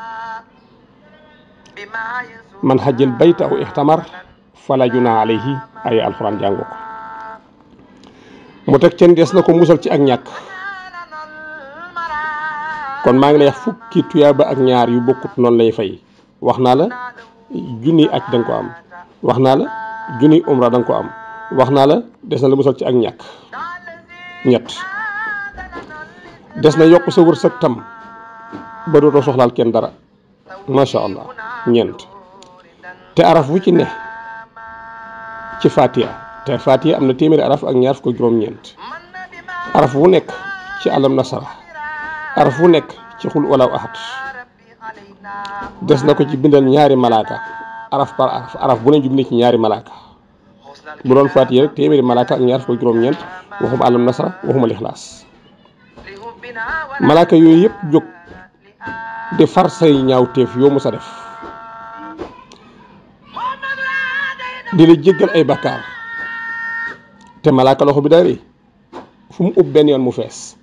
man xajjal bayta aw ixtamar fala junaa alayhi ay alxuraan jàngoo ko mu teg ceen des na ko musal ci ak ñàkk kon maa ngi lay wax fukki tuyaaba ak ñaar yu bokkut noonu lay fay wax naa la junniy aj da nga ko am wax naa la junniy umra da nga ko am wax naa la des na la musal ci ak ñàkk ñett des na yokk sa wërsëg tam ba dootoo soxlaal kenn dara macha allah ñeent te araf wu ci ne ci Fatiha te Fatiha am na téeméeri araf ak ñaar fukk ak juróom-ñeent araf wu nekk ci alam nasara araf wu nekk ci xul walaw ahad des na ko ci bindal ñaari malaaka araf par araf araf bu ne jubli ci ñaari malaaka bu doon Fatiha rek téeméeri malaaka ak ñaar fukk ak juróom-ñeent waxuma alam nasara waxuma lixlaas malaaka yooyu yëpp jóg di far say ñaawteef yoo mu sa def di la jéggal ay bakkaar te malaaka loxo bi daa rëy fu mu ub benn yoon mu fees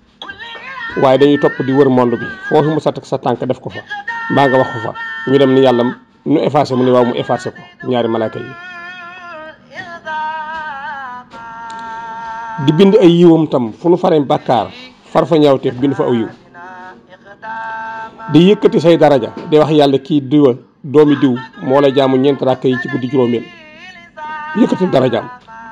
waaye dañuy topp di wër monde bi foofu mu sa teg sa tànk def ko fa mbaa nga wax ko fa ñu dem ni yàlla nu effacé mu ne waaw mu effacé ko ñaari malaaka yi di bind ay yiwam tam fu nu faree bàkkaar far fa ñaawteef bind fa aw yiw di yëkkati say daraja di wax yàlla kii diwa doomi diw moo la jaamu ñeent rakk yi ci guddi juróomeel yëkkati darajaam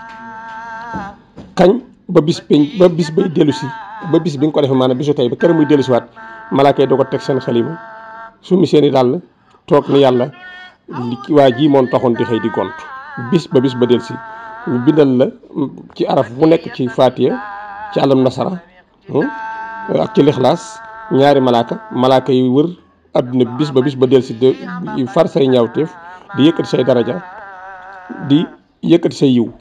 kañ ba bis peñ ba bis bay dellu si ba bis bi nga ko defee maanaam bisu tey ba kër muy dellu si waat malaaka yi doo ko teg seen xalima summi seeni dàll toog ni yàlla li waa ji moom taxoon di xëy di gont bis ba bis ba dellu si ñu bindal la ci araf bu nekk ci faatiya ci alam nasara ak ci lixlaas ñaari malaaka malaaka yi wër adduna bi bis ba bis ba del si de far say ñaawteef di yëkkati say daraja di yëkkati say yiw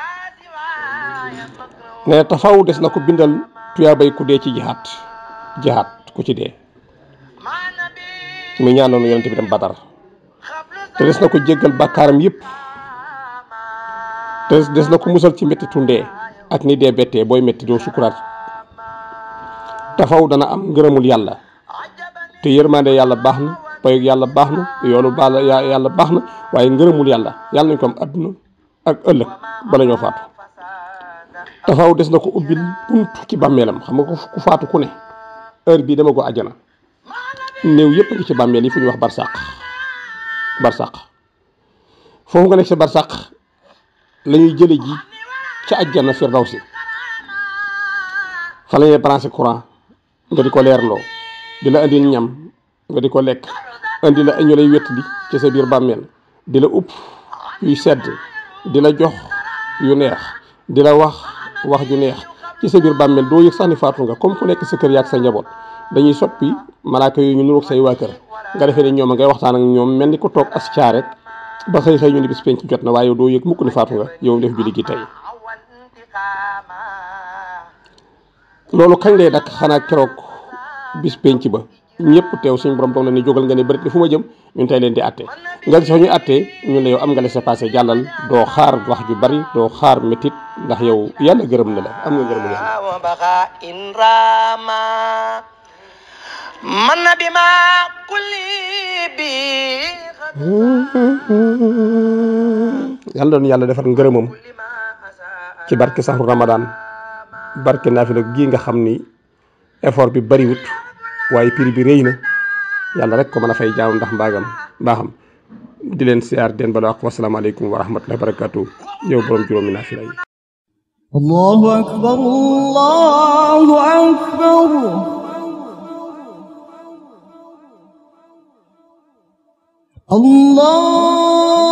nee na tafaw des na ko bindal tuyaabay ku dee ci jihaat jihaat ku ci dee muy ñaanoonu yonente bi dem badar te des na ko jéggal bàkkaaram yëpp te des na ko musal ci métti tundee ak ni dee bettee booy métti doo sukuraat tafaw dana am ngërëmul yàlla te yërmande yàlla baax na payug yàlla baax na yoolu baala yàlla baax na waaye ngërëmul yàlla yàlla nañ ko am adduna ak ëllëg bala ñoo faatu tafaw des na ko ubbil bunt ci bàmmeelam xam nga ko ku faatu ku ne heure bii dama ko àjjana néew yëpp ngi ci bàmmeel yi fu ñuy wax barsàq barsàq foofu nga nekk si barsàq la ñuy jële ji ca àjjana firdawsi fa la ñuy branché courant nga di ko leerloo di la indil ñam nga di ko lekk indi la ñu lay wettali ci sa biir bàmmeel di la upp yuy sedd di la jox yu neex di la wax wax ju neex ci sa biir bàmmeel doo yëg sax ni faatu nga comme ku nekk sa kër yaak sa njaboot dañuy soppi malaaka yooyu ñu nuroog say waa kër nga defee ne ñoom a ngay waxtaan ak ñoom mel ni ko toog as caa rek ba xëy xëy ñu ni bis penc jot na waaye yow doo yëg mukk ni faatu nga yow def julli gi tey loolu kañ lay dakk xanaa keroog bis penc ba ñëpp teew suñu borom doon na ni jógal nga ne bërit ni fu ma jëm ñun tey leen di atte nga gis ñu attee ñun ne yow am nga laissez-passer jàllal doo xaar wax ju bari doo xaar métit ndax yow yàlla gërëm na la am nga gërëmu yàlla وبغى إن راما من بما كل بي yàlla doon yàlla defar ngërëmam ci barke saxru ramadan barke naafila gii nga xam ni effort bi bariwut waaye prix bi rëy na yàlla rek ko mën a fay jaamu ndax mbaagam mbaaxam di leen siyaar den bala wax wasalaamaaleykum wa rahmatullahi wa barakatuh yow borom juróomi naafila yi الله أكبر الله أكبر الله